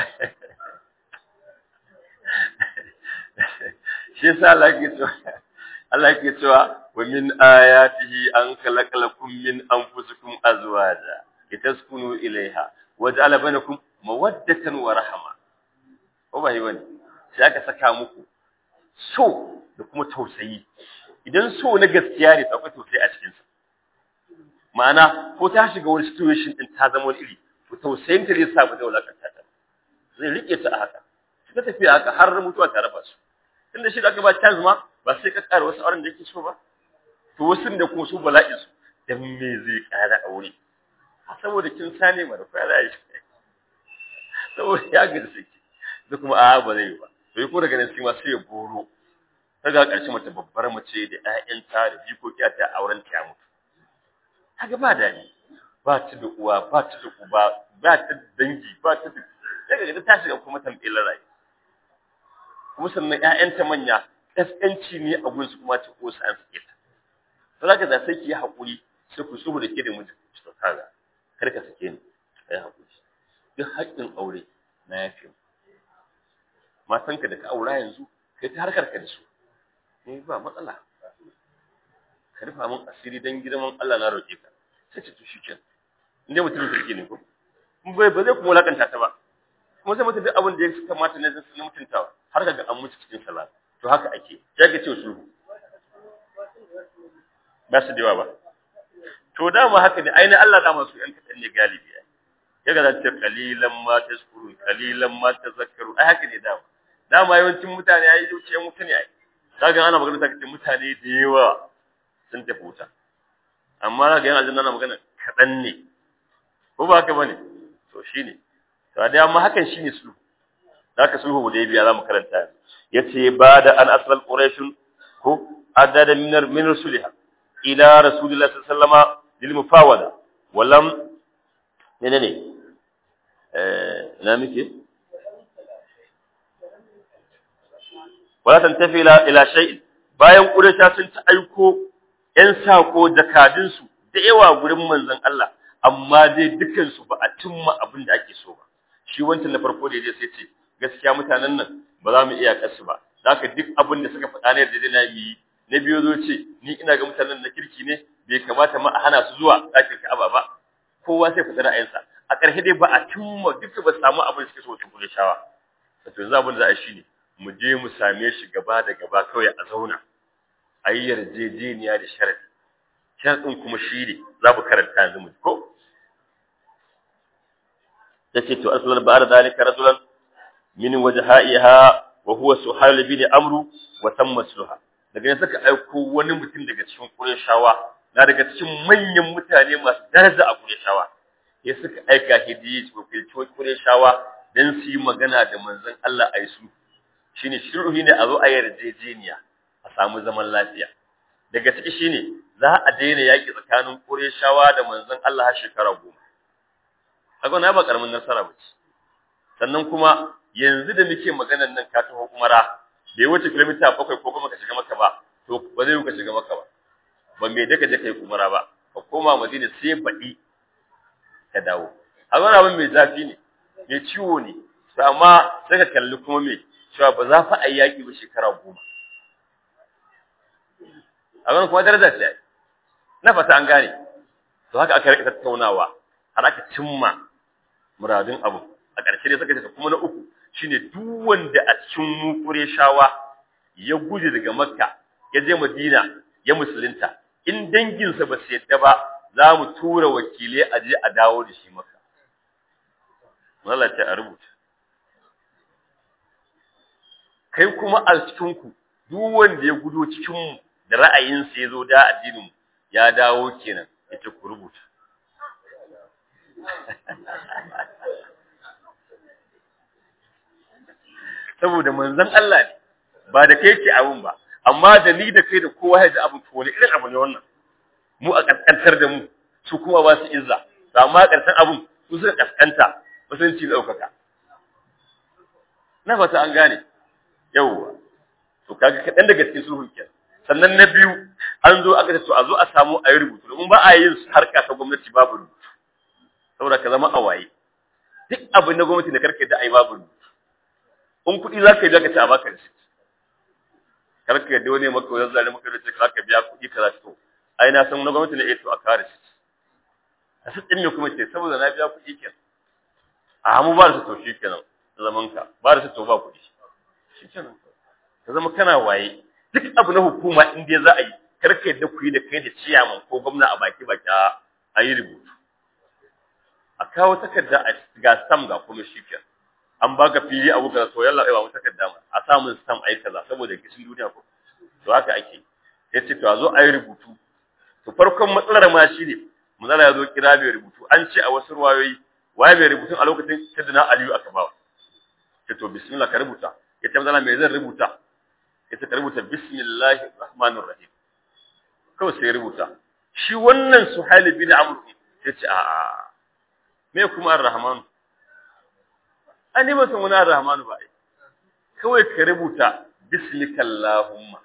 shi yasa Allah ke cewa Allah ke cewa wa min ayatihi an khalaqalakum min anfusikum azwaja litaskunu ilaiha wa ja'ala bainakum mawaddatan wa rahma ko ba yi bane sai aka saka muku so da kuma tausayi idan so na gaskiya ne akwai tausayi a cikin sa ma'ana ko ta shiga wani situation din ta zama wani iri to tausayin ta zai sa ba zai wulakanta ta zai rike ta a haka suka tafi haka har mutuwa ta raba su tunda shi da aka ba chance ma ba sai ka ƙara wasu auren da yake so ba to wasu da kuma su bala'in su dan me zai ƙara aure saboda kin sane ma da fara yi saboda ya ga saki da kuma a ba zai ba to yi ko daga nan sai ma sai ya boro kaga ƙarshe mata babbar mace da ƴaƴanta da jikoki ta auren ta mutu kaga ba dadi ba ta da uwa ba ta da uba ba ta da dangi ba ta da daga ga ta shiga kuma tambayar rai kuma sannan ƴaƴanta manya kaskanci ne a gurin su kuma ta ko san suke ta to zaka da sai ki yi hakuri sai ku subu da ke da miji to kaga kar ka sake ni kai hakuri duk haƙƙin aure na yafi matanka da ka aura yanzu kai ta harkar ka da su ne ba matsala ka rufa min asiri dan girman Allah na roƙe ka sai ce to shikenan inda mutum kirki ne ko bai ba zai kuma lakanta ta ba kuma sai mutum duk abin da ya kamata ne na mutuntawa har ga an mutu cikin salat to haka ake ya ga ce sulhu ba su da yawa ba to dama haka ne ainihin Allah dama su yan kaɗan ne galibi ya ga zance kalilan ma tazkuru kalilan ma tazakkaru ai haka ne dama dama yawancin mutane ai zuciyar mutane ai kaga ana magana ta kace mutane da yawa sun tafi wuta amma ga yana aljanna na magana kaɗan ne ko ba haka bane to shine to da amma hakan shine sulhu zaka sulhu da biya zamu karanta yace ba da an asal quraish ko adada min min rusulha ila rasulillahi sallallahu alaihi wasallam lil mufawada walam menene eh na miki wala tantafi ila ila shay bayan quraisha sun ta aiko yan sako jakadin su da yawa gurin manzon Allah amma dai dukan su ba a cimma abin da ake so ba shi wancan na farko da sai ce gaskiya mutanen nan ba za mu iya kasu ba zaka duk abin da suka faɗa ne da dai na yi na biyo zo ce ni ina ga mutanen na kirki ne bai kamata ma a hana su zuwa ɗakin Ka'aba ba kowa sai faɗi ra'ayinsa a ƙarshe dai ba a cimma duka ba samu abin da suke so su kula shawa to yanzu abin da za a shi ne mu je mu same shi gaba da gaba kawai a zauna a yi yarjejeniya da sharadi sharadin kuma shi ne za mu karanta yanzu mu ko yace to aslan ba'da dalika rajulan min wajha'iha wa huwa suhayl bin amru wa tamma sulha daga yanzu suka aiko wani mutum daga cikin Qurayshawa na daga cikin manyan mutane masu daraja a Qurayshawa ya suka aika hidiyi ko filto Qurayshawa dan su yi magana da manzon Allah a su shine shirhi ne a zo a yarjejeniya a samu zaman lafiya daga ciki shine za a daina yaki tsakanin Qurayshawa da manzon Allah har shekara goma kaga na ba karamin nasara ba ce sannan kuma yanzu da muke maganar nan ka taho umara bai wuce kilomita bakwai ko kuma ka shiga maka ba to ba zai ka shiga maka ba ba me daka je kai umara ba ka koma madina sai baɗi ka dawo a wani abin mai zafi ne mai ciwo ne to amma sai ka kalli kuma me cewa ba za fa a yi yaƙi ba shekara goma a wani kuma daraja ce na fata an gane to haka aka rika tattaunawa har aka cimma muradun abu a ƙarshe dai suka ce kuma na uku shine duk wanda a cikin mu shawa ya guje daga Makka ya je Madina ya musulunta in danginsa ba su yadda ba za mu tura wakilai a je a dawo da shi Makka Allah ta rubuta kai kuma a cikin ku duk wanda ya gudo cikin mu da ra'ayinsa ya zo da addinin mu ya dawo kenan yace ku rubuta saboda manzon Allah ne ba da kai ke abun ba amma da ni da kai da kowa ya ji abun to wani irin abu ne wannan mu a kaskantar da mu su kuma ba su izza to amma karshen abun su suka kaskanta musulunci daukaka na fata an gane yawwa to kaga kadan daga cikin sulhun kenan sannan na biyu an zo aka ce to a zo a samu a yi rubutu domin ba a yin harka ta gwamnati babu rubutu saboda ka zama a waye duk abin na gwamnati da karka da ai babu rubutu in kuɗi za ka yi zaka ci a baka da shi kar ka yadda wani maka wajen zare maka da ce za ka biya kuɗi ka za to ai na san na gwamnati ne eh to a kare shi a su ɗin ne kuma ce saboda na biya kuɗi kenan a mu ba da su to shi kenan zaman ka ba da su to ba kuɗi shi kenan ka zama kana waye duk abu na hukuma in dai za a yi kar ka yadda ku yi da kai da ciyaman ko gwamna a baki baki a yi rubutu a kawo takarda a ga sam ga kuma shi kenan an baka fili abu kaza to yalla ba mu takarda ma a samun stamp ai kaza saboda kishin duniya ko to haka ake yace to a zo ayi rubutu to farkon matsalar ma shine manzala ya zo kira bai rubutu an ce a wasu ruwayoyi waye bai rubutu a lokacin sayyidina aliyu aka bawa ce to bismillah ka rubuta yace manzala me zan rubuta yace ka rubuta bismillahir rahmanir rahim kawai sai rubuta shi wannan suhail bin amr yace a a me kuma ar-rahman an ba san wani ar-rahman ba ai kawai ka rubuta bismika allahumma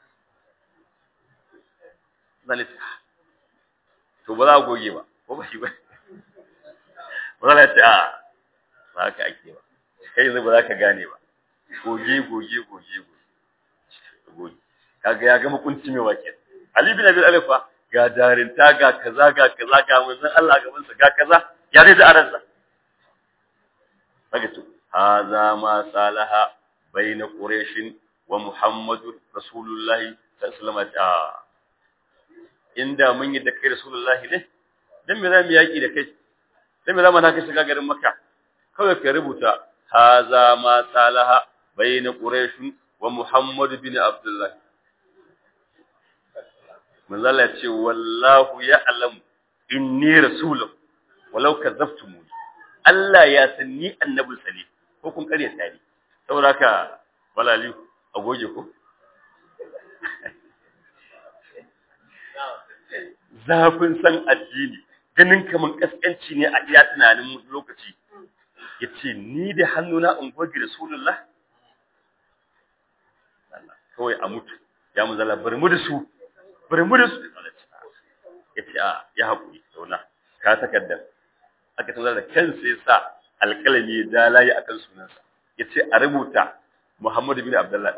zalika to ba za a goge ba ko ba shi ba ba za ta a ba haka ake ba kai yanzu ba za ka gane ba goge goge goge goge kaga ya gama kuntumewa kenan Ali bin Abi Talib fa ga darinta ga kaza ga kaza ga manzon Allah gaban sa ga kaza ya dai da aransa kaga to hadha ma salaha baina quraish wa muhammadur rasulullah sallallahu alaihi wasallam inda mun yi da kai rasulullah ne dan me zamu yaki da kai dan me zamu na kai shiga garin makka kawai ka rubuta hadha ma salaha baina quraish wa muhammad bin abdullah manzala ce wallahu ya'lamu inni rasulun walau kadzabtumuni Allah ya san ni annabin sa ne ko kun kare tare saboda haka walali a goge ku zafin san addini ganin kaman kaskanci ne a iya tunanin lokaci yace ni da hannuna in goge rasulullah kawai a mutu ya muzalla bari mu da su bari mu da su ya ce a ya haƙuri zauna ka takardar aka tana da kansa ya sa alƙalami da layi a kan sunansa ya ce a rubuta muhammadu bin abdullahi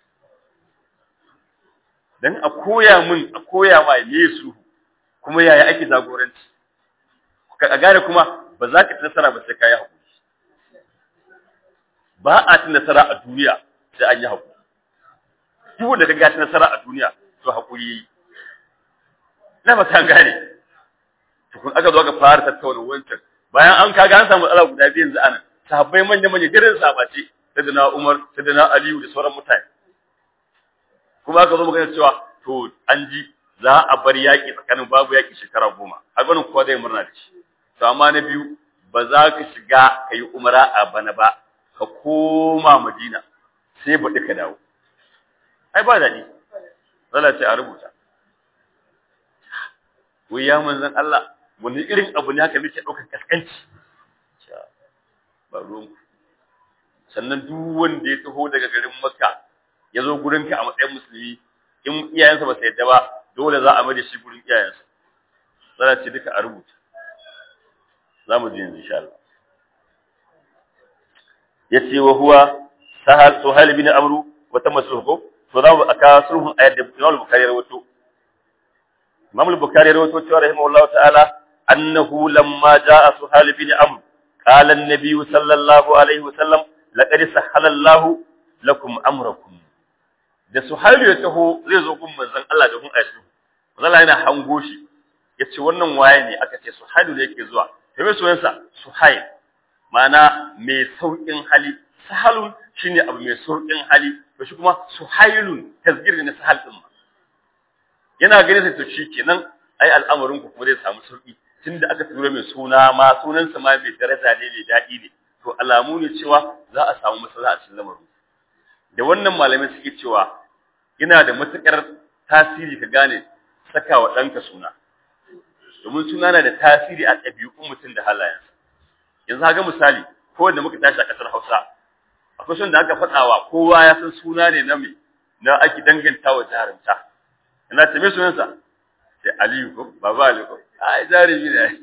don a koya min a koya ma me su kuma yaya ake jagoranci a gane kuma ba za ka ci nasara ba sai ka yi haƙuri ba a ci nasara a duniya sai an yi haƙuri duk wanda ka gaci nasara a duniya to haƙuri yi na ba ta gane tukun aka zo aka fara tattauna wancan bayan an kaga an samu matsala guda biyu yanzu anan sahabbai manya manya gidan sabace sai na Umar sai na Aliyu da sauran mutane kuma aka zo magana cewa to an ji za a bar yaƙi tsakanin babu yaƙi shekara goma a ganin kowa zai murna da shi to amma na biyu ba za ka shiga ka yi umara a bana ba ka koma madina sai baɗi ka dawo ai ba daɗi zala ce a rubuta wai ya manzan Allah wani irin abu ne haka muke ɗaukar kaskanci ba ruwanku sannan duk wanda ya taho daga garin makka ya zo gurinka a matsayin musulmi in iyayensa ba su yadda ba dole za a mai da shi gurin iyayensa zala ce duka a rubuta za mu ji yanzu insha Allah yace wa huwa sahal suhail bin amru wa tamma sulhu to za mu aka sulhun ayat da Imam Bukhari rawato Imam Bukhari rawato cewa rahimahullahu ta'ala annahu lamma jaa suhail bin amr qala an-nabiy sallallahu alaihi wasallam laqad sahala Allah lakum amrakum da suhail ya taho zai zo gun manzon Allah da gun aishu manzon Allah yana hango shi yace wannan waye ne aka ce suhail ne yake zuwa sai mai sunansa suhail ma'ana mai sauƙin hali sahalun shine abu mai sauƙin hali to shi kuma suhailun tasgir ne sahal din ma yana ganin sai to shikenan ai al'amarin ku kuma zai samu sauƙi tunda aka tura mai suna ma sunan sa ma mai daraja ne mai daɗi ne to alamu ne cewa za a samu maslaha a cikin lamarin da wannan malamai suke cewa yana da matukar tasiri ka gane saka wa ɗanka suna domin suna na da tasiri a ɗabi'un mutum da halayensa yanzu haka misali ko da muka tashi a ƙasar Hausa akwai son da aka faɗawa kowa ya san suna ne na me na ake danganta wa jarumta ina ta me sunansa sai Aliyu ko baba Aliyu ko ai jarumi ne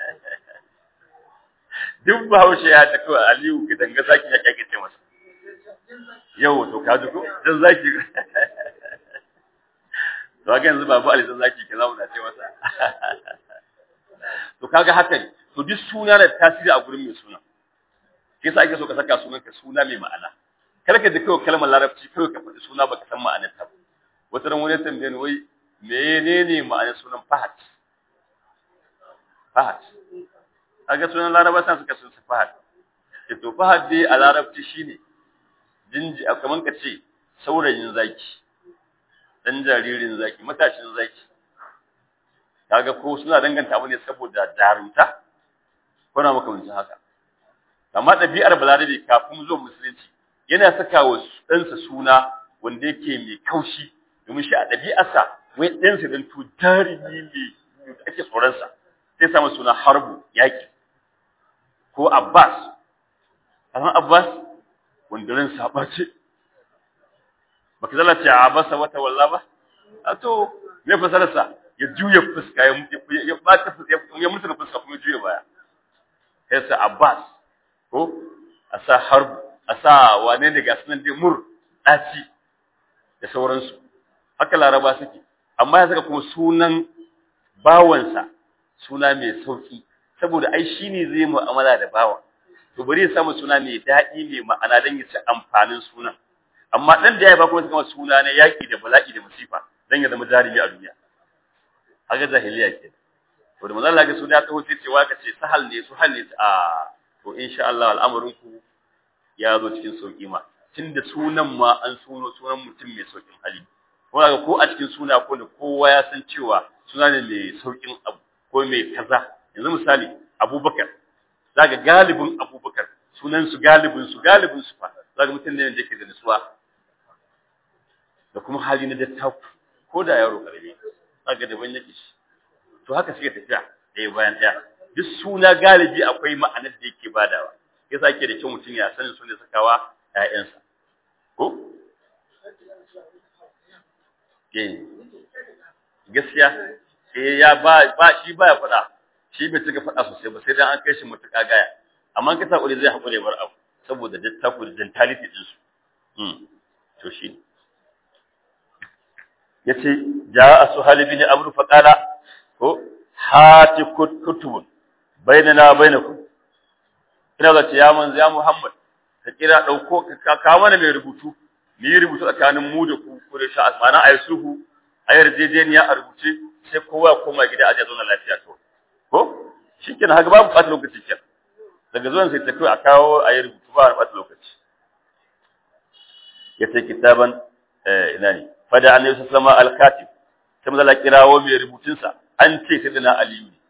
duk Bahaushe ya ta kawai Aliyu ga danga zaki ya kyake ce masa yau to ka ji ko dan zaki to haka yanzu babu Ali dan zaki kaza mu na ce masa to kaga haka ne to duk suna da tasiri a gurin mai suna shi yasa ake so ka saka sunan ka suna mai ma'ana kada ka ji kawai kalmar larabci kawai ka faɗi suna baka san ma'anar ta wata ran wani tambaye ni wai menene ma'anar sunan Fahad Fahad kaga sunan laraba san suka sun Fahad to Fahad dai a larabci shine jinji kaman ka ce saurayin zaki dan jaririn zaki matashin zaki kaga ko suna danganta abu ne saboda jarumta ko na makamancin haka amma ɗabi'ar balarabe kafin zuwa musulunci yana saka wa ɗansa suna wanda yake mai kaushi domin shi a ɗabi'arsa wai ɗansa dan to jarumi ne ake tsoronsa sai samu suna harbu yaƙi ko abbas amma abbas wanda ran saba ce baka zala ce abasa wata walla ba a to me fasararsa ya juya fuska ya bata fuska ya mutu fuska kuma juya baya sai sa Abbas ko a sa harbu a sa wane ne ga sunan dai mur daci da sauransu haka laraba suke amma ya saka kuma sunan bawansa suna mai sauki saboda ai shine zai mu'amala da bawa to bari ya samu suna mai daɗi mai ma'ana don ya ci amfanin sunan amma dan da ya ba kuma suka suna na yaki da bala'i da musifa dan ya zama jarumi a duniya haka jahiliya ke to da manzo Allah ga suna ta hoce cewa ka ce sahal ne su hal ne a to insha Allah al'amarin ku ya zo cikin sauki ma tunda sunan ma an suno sunan mutum mai saukin hali ko ga ko a cikin suna ko da kowa ya san cewa suna ne mai saukin abu ko mai kaza yanzu misali Abubakar zaka galibin Abubakar sunan su galibin su galibin su fa zaka mutum ne da yake da nutsuwa da kuma hali na dattaku ko da yaro karami zaka da ban yake shi to haka suke tafiya ɗaya bayan ɗaya duk suna galibi akwai ma'anar da yake badawa yasa yake da kyau mutum ya sanin su ne sakawa ƴaƴansa ko eh gaskiya eh ya ba ba shi baya faɗa shi bai cika faɗa sosai ba sai dan an kai shi mutuka gaya amma kasa hakuri zai hakuri bar abu saboda dattaku da mentality din su mm to shi yace jaa suhal bin amr fa qala ko hati kutubun bainana bainakum ina ga ya manzo ya muhammad ka kira dauko ka kawo mana mai rubutu ni rubutu tsakanin mu da ku ko da sha mana ayi sulhu a yarjejeniya a rubuce sai kowa koma gida a zauna lafiya to ko shikenan haka babu ɓata lokaci kenan daga zuwan sai tafi a kawo a yi rubutu ba a ɓata lokaci ya ce kitaban ina ne fada an yusuf sama alkatib sai mazala kirawo mai rubutunsa an ce sai dana aliyu ne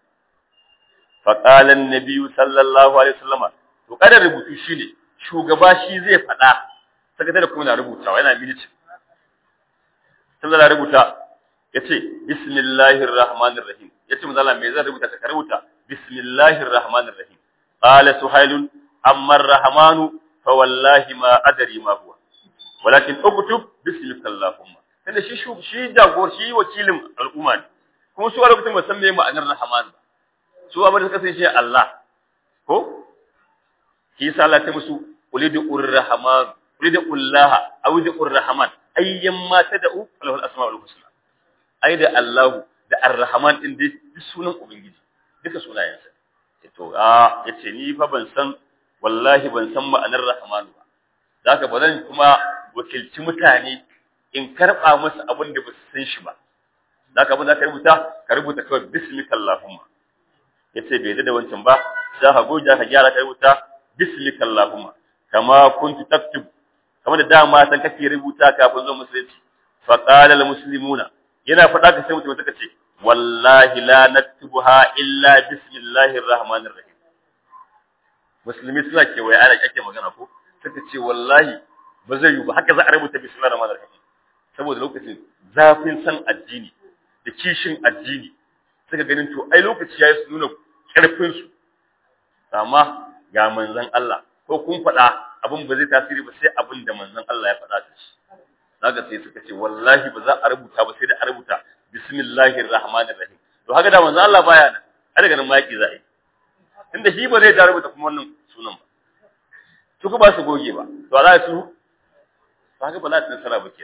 faƙalan na biyu sallallahu alaihi wasallama to kada rubutu shine shugaba shi zai faɗa sakatare kuma na rubutawa yana militin sai mazala rubuta ya ce bismillahir rahmanir rahim ya ce mazala me zan rubuta ka rubuta bismillahir rahmanir rahim قال سهيل أما الرحمن فوالله ما أدري ما هو ولكن اكتب باسمك اللهم kada shi shi jagor shi wakilin al'umma ne kuma su a lokacin ba san me ma'anar rahman ba su amma da suka san shi Allah ko shi yasa Allah ta musu ulidu urrahman ulidu ullaha aw ulidu urrahman ayyan ma tad'u lahu al-asma'ul husna ai da Allah da arrahman din dai sunan ubangiji duka sunayensa to a yace ni fa ban san wallahi ban san ma'anar rahmanu ba zaka ba zan kuma wakilci mutane in karba musu abin da ba su san shi ba zaka abin da ka rubuta ka rubuta kawai bismika allahumma yace bai da wancan ba sai ka goja ka gyara ka rubuta bismika allahumma kama kuntu taktub kama da dama san kake rubuta kafin zuwa musulunci fa qala al muslimuna yana faɗa ka sai mutum suka ce wallahi la naktubuha illa bismillahir rahmanir rahim musulmi suna kewaye ana kake magana ko suka ce wallahi ba zai yi ba haka za a rubuta bismillahir rahmanir rahim saboda lokacin zafin san addini da kishin addini suka ganin to ai lokaci yayi su nuna karfin su amma ga manzon Allah ko kun faɗa abin ba zai tasiri ba sai abin da manzon Allah ya faɗa da shi zaka sai suka ce wallahi ba za a rubuta ba sai da a rubuta bismillahir rahmanir rahim to haka da manzo Allah baya nan har daga nan maki za a yi tunda shi ba zai da rubuta kuma wannan sunan ba su ba su goge ba to za su to haka ba za su nasara ba ke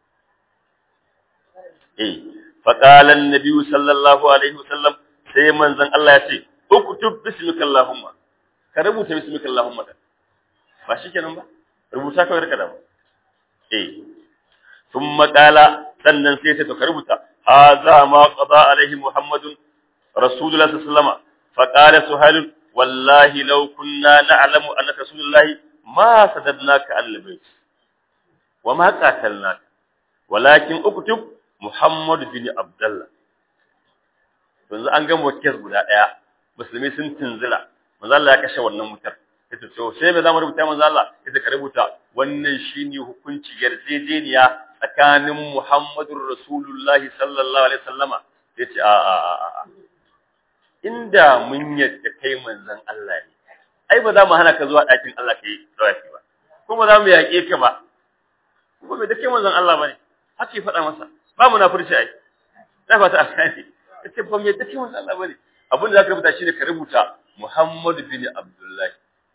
eh fa qala an-nabi sallallahu alaihi wasallam sai manzon Allah ya ce uktub bismika allahumma ka rubuta bismika allahumma ba shikenan ba rubuta kawai rika da ba eh thumma qala sannan sai ta ka rubuta هذا ما قضى عليه محمد رسول الله صلى الله عليه وسلم فقال سهيل والله لو كنا نعلم أنك رسول الله ما سددناك عن البيت وما قاتلناك ولكن اكتب محمد بن عبد الله yanzu an gama kes guda ɗaya musulmi sun tunzila manzo Allah ya kashe wannan mutar yace to sai me zamu rubuta manzo Allah yace ka rubuta wannan shine hukunci yarjejeniya tsakanin Muhammadur Rasulullah sallallahu alaihi wasallama yace a a a inda mun yadda kai manzon Allah ne ai ba za mu hana ka zuwa ɗakin Allah kai tawafi ba kuma za mu yaƙe ka ba kuma bai da kai manzon Allah bane haka ya faɗa masa ba mu na furci ai da fata asani yace ba mu yadda kai manzon Allah bane abin da zaka rubuta shine ka rubuta Muhammad bin Abdullah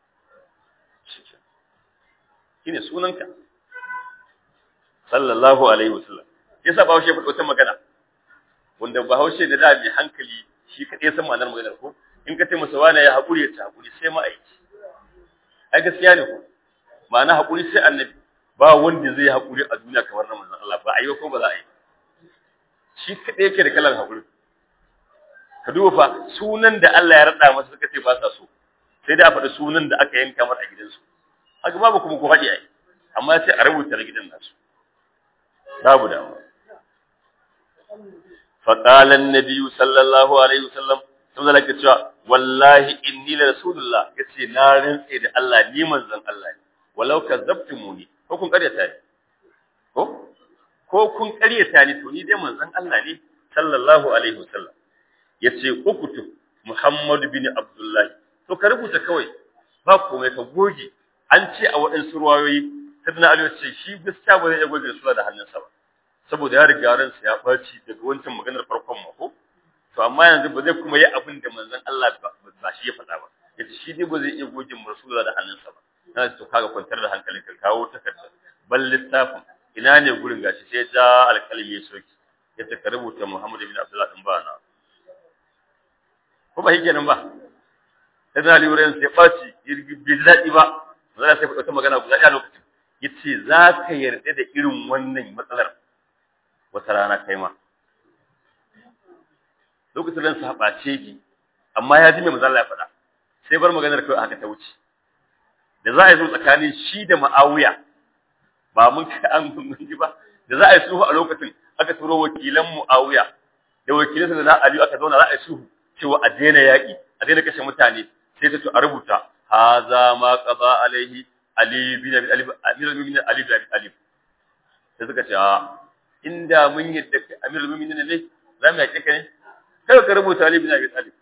shine sunanka sallallahu alaihi wasallam yasa ba haushe faɗo ta magana wanda ba haushe da da mai hankali shi kaɗai san ma'anar maganar ko in ka taimaka wani ya haƙuri ya ta haƙuri sai ma'aiki ai gaskiya ne ko ma'ana haƙuri sai annabi ba wanda zai haƙuri a duniya kamar na manzon Allah ba a yi ko ba za a yi shi kaɗai yake da kalan haƙuri ka duba fa sunan da Allah ya raɗa masa suka ce ba sa so sai dai a faɗi sunan da aka yanka mata a gidansu haka babu kuma ko haɗi ai amma sai a rubuta na gidan nasu babu damuwa فقال النبي صلى الله عليه وسلم sun zala ke cewa wallahi inni la rasulullah yace na rantse da Allah ni manzon Allah ne walau kazzabtumuni ko kun karyata ni ko ko kun karyata ni to ni dai manzon Allah ne sallallahu alaihi wasallam yace ukutu Muhammad bin Abdullah to ka rubuta kawai ba komai ka goge an ce a waɗansu ruwayoyi sayyidina Ali ce shi gaskiya ba zai iya goge sura da hannunsa ba saboda ya riga ransa ya ɓaci daga wancan maganar farkon mako to amma yanzu ba zai kuma yi abin da manzon Allah ba shi ya faɗa ba yace shi dai ba zai iya goge rasulullahi da hannunsa ba na to kaga kwantar da hankalin ka kawo takarda bal littafin ina ne gurin gashi sai ja alƙalmi ya soki yace ka rubuta Muhammad ibn Abdullah din ba na ko ba yake nan ba sai da liuren sai ɓaci bai daɗi ba zai sai faɗa magana guda ɗaya lokacin yace za ka yarda da irin wannan matsalar wata rana kai ma lokacin ran sabace ki amma ya ji mai manzo Allah ya faɗa sai bar maganar kai haka ta wuce da za a yi zo tsakanin shi da Muawiya ba mun kai an mun ji ba da za a yi sulhu a lokacin aka turo wakilan Muawiya da wakilan da Ali aka zauna za a yi sulhu cewa a daina yaƙi a daina kashe mutane sai ta to a rubuta haza ma qada alaihi Ali bin Abi Talib Amirul Mu'minin Ali bin Abi Talib sai suka ce a inda mun yadda Amirul Mu'minin ne za mu yaƙe ka ne kai ka rubuta Ali bin Abi Talib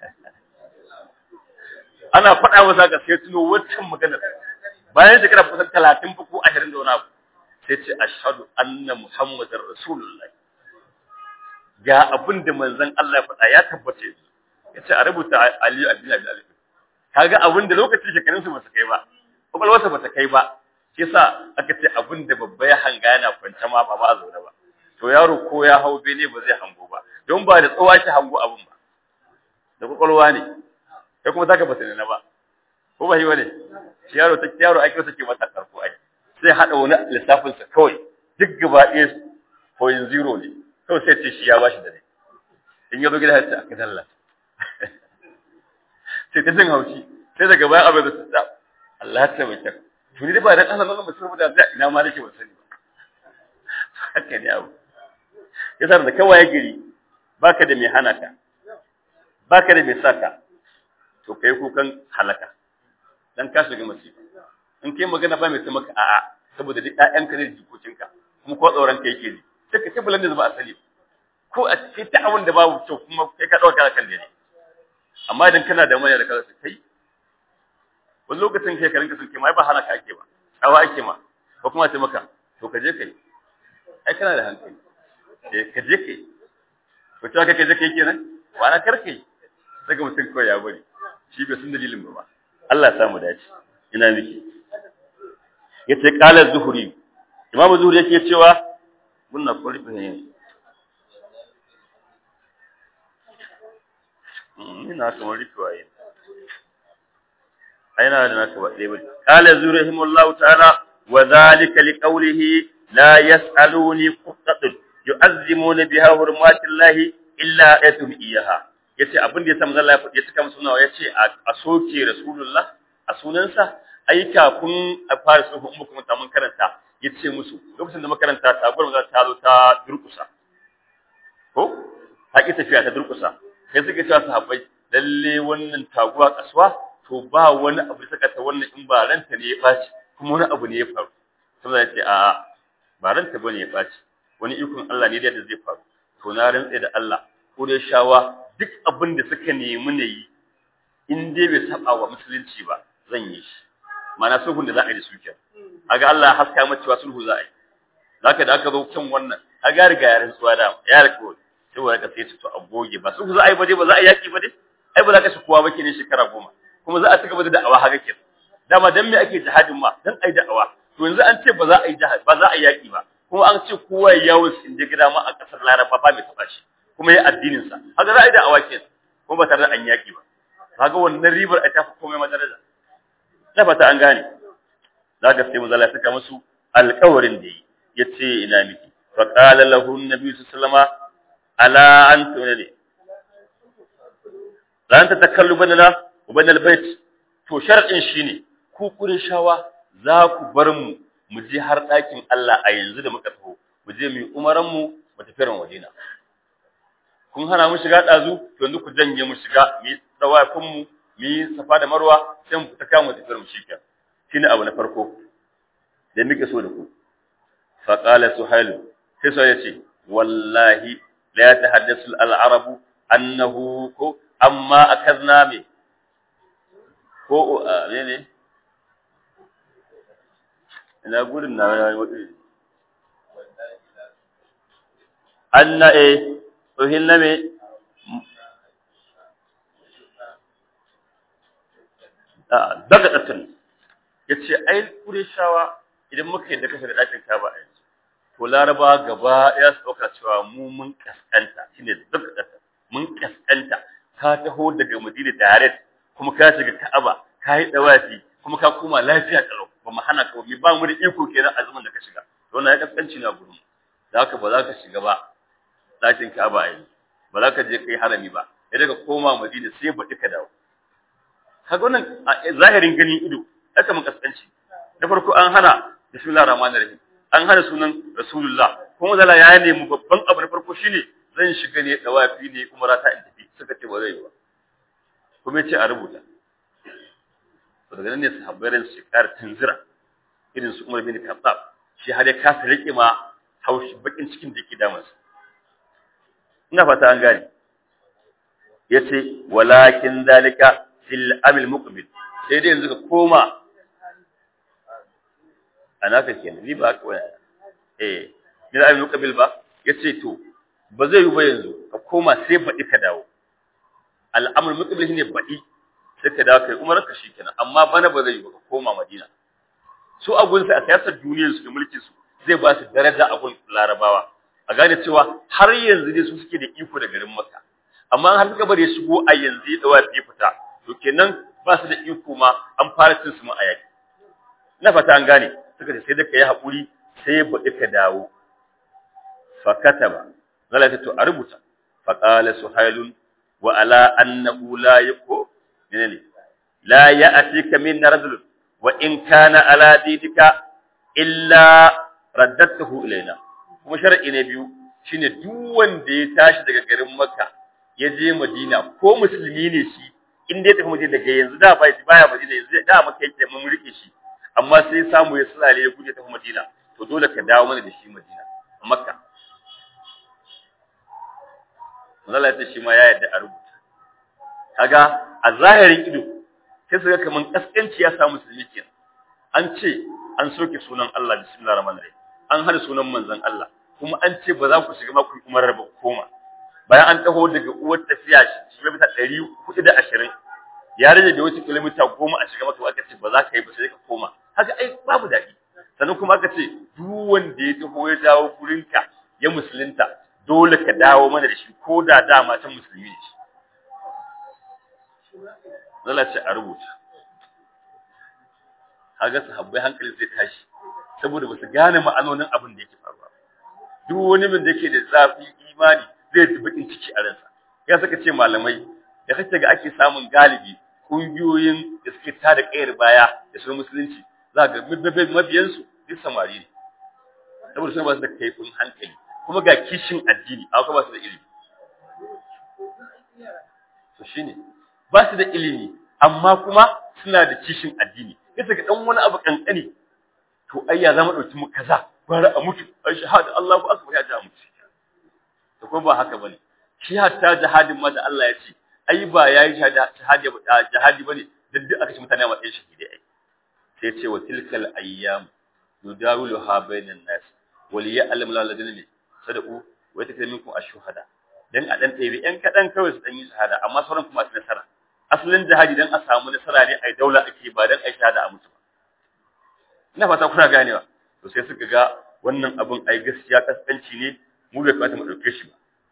ana faɗa masa ga sai tuno wancan maganar bayan shekara kusan 30 ko 20 da wani abu sai ce ashhadu anna muhammadar rasulullahi ga abin da manzon Allah ya faɗa ya tabbace ya ce a rubuta Ali bin Abi Talib kaga abin da lokacin shekarun su ba su kai ba kwakwalwarsa ba ta kai ba shi yasa aka ce abin da babba ya hanga yana kwance ma ba ba zaune ba to yaro ko ya hau bene ba zai hango ba don ba da tsawa shi hango abin ba da kwakwalwa ne kai kuma zaka bata na ba ko ba yi wane shi yaro ta yaro ake sake masa karko ai sai hada wani lissafin sa kawai duk gaba ɗaya point zero ne kawai sai ce shi ya bashi da ne in ya zo gida ya ce aka dalla sai ta jin haushi sai daga baya abin da su ta Allah ya tabbata to ni ba dan Allah nan mutum da zai ina ma nake ban sani ba haka ne abu yasa da kawai gari baka da mai hana ka baka da mai saka to kai kukan halaka dan ka shiga masifa in kai magana ba mai sai maka a'a saboda duk ƴaƴanka ne jikokinka kuma ko tsoron kai yake ne sai ka tabbalan da ba asali ko a ce ta abin da babu kyau kuma kai ka dauka kan ne amma idan kana da mai da kaza kai wani lokacin kai ka rinka sun kai mai ba hana ka ake ba tsawa ake ma ko kuma sai maka to ka je kai ai kana da hankali eh ka je kai to ta kai je kai kenan ba na karkai daga mutum kawai ya bari shi bai san dalilin ba Allah ya samu dace ina miki yace qala zuhuri imamu zuhuri yake cewa munna ko rufe ne ina kamar rufe waye aina da naka ba dai bane qala zuhuri rahimahullahu ta'ala wa dhalika liqawlihi la yas'aluni qattat yu'azzimuna biha hurmatillahi illa atum iyaha yace abin da ya samu Allah ya faɗi ya cika musu nawa yace a soke rasulullah a sunansa ai kafin a fara sulhu in kuma mun karanta yace musu lokacin da makaranta ta gurin za ta zo ta durkusa ko ta ki tafiya ta durkusa sai suka ce sahabbai lalle wannan taguwa kasuwa to ba wani abu da saka ta wannan in ba ranta ne ya baci kuma wani abu ne ya faru sai ya ce a ba ranta bane ya baci wani ikon Allah ne da zai faru to na rantsa da Allah ko da shawa duk abin da suka nemi na yi in dai bai saba wa musulunci ba zan yi shi mana sulhun da za a yi da su ke aga Allah ya haska mata cewa sulhu za a yi zaka da aka zo kan wannan aga riga yarin tsuwa da ya riko sai wa ka sai to a goge ba sulhu za a yi ba dai ba za a yaki ba dai ai ba za ka shi kowa ba kenan shekara goma kuma za a ci gaba da da'awa haka kenan dama dan me ake jihadin ma dan ai da'awa to yanzu an ce ba za a yi jihad ba za a yi yaki ba kuma an ce kowa ya yawo sin da gida ma a kasar Laraba ba mai taba shi kuma ya addinin sa haka za a yi da awake kuma ba tare da an yaki ba kaga wannan ribar ai ta fi komai madaraja na fata an gane zaka sai mu zalla saka musu alƙawarin da yi yace ina miki fa qala lahu an-nabi sallallahu alaihi ala anta ne la anta takallu banana wa banal bait to shar'in shine ku shawa za ku bar mu mu je har ɗakin Allah a yanzu da muka taho mu je mu yi umaran mu mu tafi ran Madina kun hana mu shiga ɗazu to yanzu ku janye mu shiga mu yi tsawafin mu mu yi safa da marwa sai mu fita kan mu tafi mu shikenan shine abu na farko da muke so da ku fa qala suhail sai so yace wallahi la yatahaddathu al-arabu annahu ko amma akazna me ko ne ne ina gudun na wani anna e uhilla me daga ɗatan ya ce ai shawa idan muka yi da kashe da ɗakin kaba a yanzu to laraba gaba ya su ɗauka cewa mu mun kaskanta shine daga ɗatan mun kaskanta ka taho daga madina direct kuma ka shiga ka'aba ka yi ɗawafi kuma ka koma lafiya ƙalau ba mu hana ka ba mu da iko kenan a zaman da ka shiga to wannan ya kaskanci na gurin da haka ba za ka shiga ba ɗakin Ka'aba ai ba za ka je kai harami ba sai daga koma Madina sai baɗi ka dawo kaga wannan zahirin ganin ido haka mun kaskanci da farko an hana bismillahir rahmanir rahim an hana sunan rasulullah kuma zala ya nemi babban abu na farko shine zan shiga ne dawafi ne umara ta in tafi suka ce ba zai yi ba kuma yace a rubuta to daga nan ne sahabbai ran su ƙara tunzira irin su Umar bin Khattab shi har ya kasa rike ma haushi bakin cikin da yake damansa ina fata an gane yace walakin zalika fil amil muqbil sai dai yanzu ka koma anaka kenan ni ba ka wani eh ni amil muqbil ba yace to ba zai yi ba yanzu ka koma sai baɗi ka dawo al'amul muqbil shine baɗi sai ka dawo kai umar ka shikenan amma bana ba zai yi ba ka koma madina su abun sai a siyasar duniyar su da mulkin su zai ba su daraja a gun larabawa a gane cewa har yanzu ne su suke da iko da garin makka amma har suka bari ya shigo a yanzu ya dawa ya fita to kenan ba su da iko ma an fara cin su ma a yaki na fata an gane suka ce sai da kai hakuri sai baɗi ka dawo fa kataba zalata to a rubuta fa qala suhailun wa ala annahu la yaqu menene la ya'tika min rajul wa in kana ala didika illa raddatuhu ilaina kuma shar'i ne biyu shine duk wanda ya tashi daga garin Makka ya je Madina ko musulmi ne shi in dai tafi Madina daga yanzu da bai baya Madina yanzu da Makka yake mun rike shi amma sai samu ya sulale ya guje tafi Madina to dole ka dawo mana da shi Madina Makka Allah ya ce shi ma ya yarda a rubuta kaga a zahirin ido sai su ga kaman kaskanci ya samu musulmi kenan an ce an soke sunan Allah bismillahir rahmanir rahim an hada sunan manzon Allah kuma an ce ba za ku shiga ma ku umarar ba koma bayan an taho daga uwar tafiya kilomita ɗari hudu da ashirin ya rage da wata kilomita goma a shiga maka aka ce ba za ka yi ba sai ka koma haka ai babu daɗi sannan kuma aka ce duk wanda ya taho ya dawo gurinka ya musulunta dole ka dawo mana da shi ko da dama ta musulmi ne shi zala ce a rubuta kaga sahabbai hankalin zai tashi saboda basu gane ma'anonin abin da yake faruwa duk wani min da yake da zafi imani zai ji bakin ciki a ransa ya saka ce malamai da kake ga ake samun galibi kungiyoyin da suke tada kayar baya da su musulunci za ga mabiyan su duk samari ne saboda sun ba su da kaifin hankali kuma ga kishin addini a kuma ba su da ilimi to shine ba su da ilimi amma kuma suna da kishin addini yasa ga dan wani abu kankani to ai ya zama dauki mu kaza bara a mutu ai shahada Allahu akbar ya ja mutu to ko ba haka bane shi hatta jihadin ma da Allah ya ce ai ba yayi jihadi jihadi bane dan duk aka ci mutane a matsayin shahidi ai sai ce wa tilkal ayyam nudawiluha bainan nas wal ya'lam la ladina sadaqu wa yatakrimukum ash-shuhada dan a dan ɗebi ƴan kaɗan kawai su ɗan yi shahada amma sauran kuma su nasara asalin jihadi dan a samu nasara ne ai daula ake ba dan ai shahada a mutu ba ina fata kuna ganewa to sai suka ga wannan abun ai gaskiya kaskanci ne mu bai kamata mu dauke shi ba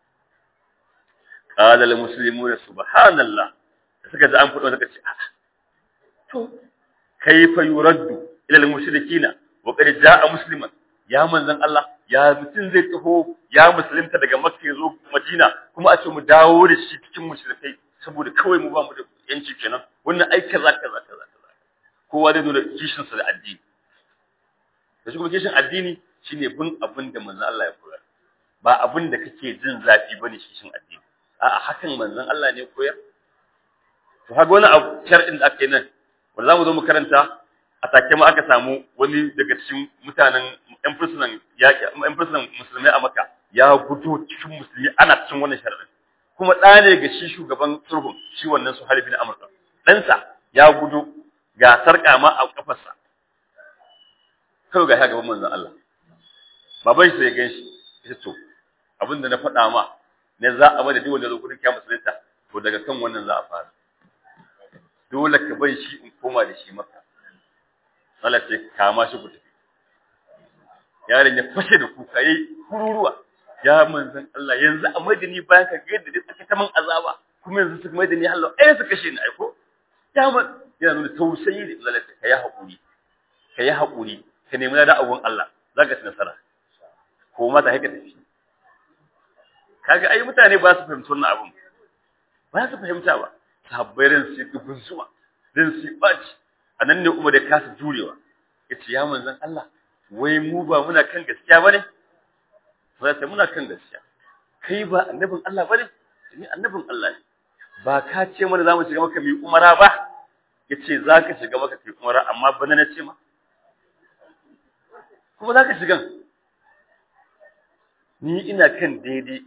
qala al muslimuna subhanallah da suka ji an fado suka ce a'a to kayfa yuraddu ila al mushrikina wa qad jaa musliman ya manzon Allah ya mutum zai taho ya musulunta daga Makka zo Madina kuma a ce mu dawo da shi cikin mushrikai saboda kawai mu ba mu da yanci kenan wannan ai kaza kaza kaza kaza kowa zai zo da kishin sa da addini da shi kuma kishin addini shine bin abin da manzon Allah ya koyar ba abin da kake jin zafi bane kishin addini a'a hakan manzon Allah ne koyar to haka wani abu shar'in da aka yi nan wanda zamu zo mu karanta a take ma aka samu wani daga cikin mutanen ƴan fursunan yaƙi ƴan fursunan musulmai a Makka ya gudu cikin musulmi ana cikin wannan sharadin kuma ɗa ne ga shi shugaban sulhun shi wannan su halifi na Amurka ɗansa ya gudu ga sarƙa ma a kafarsa kawai ga gaban manzon Allah baban shi sai gan shi ya to abin da na faɗa ma ne za a bada duk wanda zo gurin kiyama musulunta to daga kan wannan za a fara dole ka bai shi in koma da shi maka Allah ce kama shi ku tafi yaron ya fashe da kuka yayi kururuwa ya manzon Allah yanzu a madani bayan ka ga yadda dai suka ta man azaba kuma yanzu suka madani Allah ai suka kashe ni aiko ya man yana nuna tausayi da Allah ta kai hakuri ka yi haƙuri ka nemi da abun Allah za ka ci nasara ko mata haka tafi kaga ai mutane ba su fahimci wannan abun ba su fahimta ba sahabbai ran su dubun zuwa ran su baci anan ne Umar da kasa jurewa yace ya manzon Allah wai mu ba muna kan gaskiya bane sai ta muna kan gaskiya kai ba annabin Allah bane ni annabin Allah ne ba ka ce mana zamu shiga maka mai umara ba yace zaka shiga maka kai umara amma bana na ce ma kuma zaka shigan ni ina kan daidai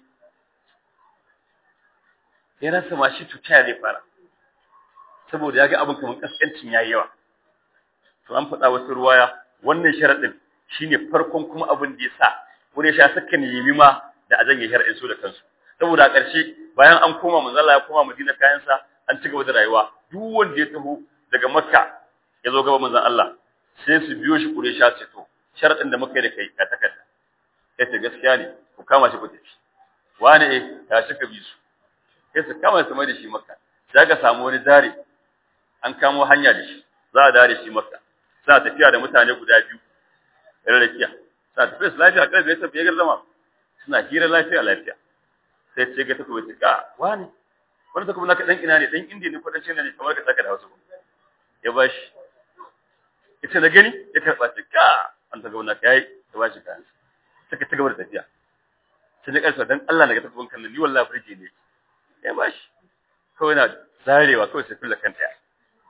ya rasa ma shi tuta zai fara saboda ya ga abin kamar kaskancin yayi yawa to an faɗa wasu ruwaya wannan sharadin shine farkon kuma abin da yasa wani sha saka nemi ma da a janye sharadin su da kansu saboda a ƙarshe bayan an koma manzala ya koma Madina kayan sa an ci gaba da rayuwa duk wanda ya taho daga Makka ya zo gaba manzon Allah sai su biyo shi kure sha ce to sharadin da muka yi da kai ka takarda sai ta gaskiya ne ku kama shi ku tafi wani eh ya shika bi su sai su kama su mai da shi Makka sai ka samu wani dare an kamo hanya da shi za a dare shi Makka suna tafiya da mutane guda biyu rarrakiya suna tafiya su lafiya kai zai tafiya garzama suna hira lafiya lafiya sai ce ga takobi ta ka wani wani takobi naka dan ina ne dan indiya ne ko dan china ne kamar ka saka da wasu ya bashi ita na gani ya karba ta ka an takobi naka yayi ya bashi kayan saka ta gaba da tafiya sai na karsa dan Allah naga takobin kan ni wallahi burge ne ya bashi kawai na zarewa kawai sai kulla kanta ya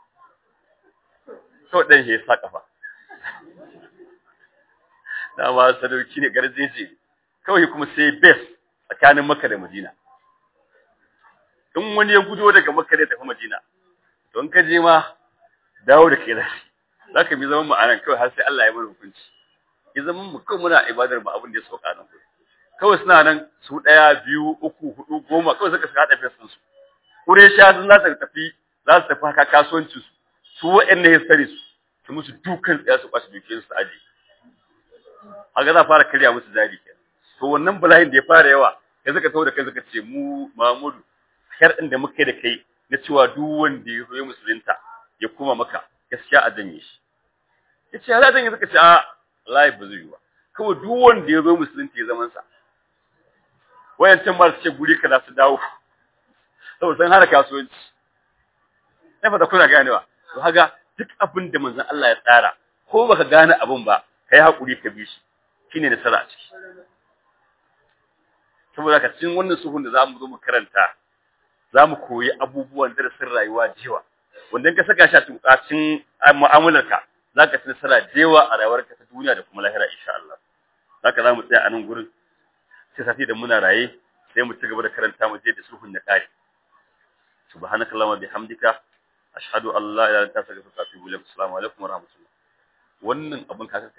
kawai dan shi ya sa kafa dama sadauki ne garjeje kawai kuma sai bes tsakanin Makka da Madina in wani ya gudo daga Makka da tafi Madina don ka je ma dawo da kai zafi zaka bi zaman mu anan kawai har sai Allah ya bar hukunci ya zaman mu kawai muna ibadar mu abin da ya sauka nan kawai suna nan su daya biyu uku hudu goma kawai suka hada bes din su Quraysha sun za su tafi za su tafi haka kasuwancin su su wa'annan ya sare su su musu dukan tsaya su kwashi dukiyar su aje haka za fara karya musu jari kenan to wannan bala'in da ya fara yawa ya zaka tawo da kai zaka ce mu Mahmudu shar'in da muka yi da kai na cewa duk wanda ya zo musulunta ya kuma maka gaskiya a janye shi yace ya zan yi zaka ce a wallahi ba zai yi ba kawai duk wanda ya zo musulunta ya zaman sa wayancan ma su ce guri kaza su dawo saboda san hana kasuwanci na fata kuna ganewa to haga duk abin da manzon Allah ya tsara ko baka gane abin ba kai hakuri ka bi shi shine nasara a ciki saboda ka cikin wannan suhun da zamu zo mu karanta zamu koyi abubuwan darasin rayuwa jewa wanda ka saka shi a cikin mu'amalarka zaka ci nasara jewa a rayuwarka ta duniya da kuma lahira insha Allah zaka zamu tsaya a nan gurin sai safi da muna raye sai mu ci gaba da karanta mu je da suhun ya kare subhanakallahumma bihamdika ashhadu an la ilaha illa anta astaghfiruka wa atubu ilaik assalamu alaikum wa rahmatullah wannan abun ka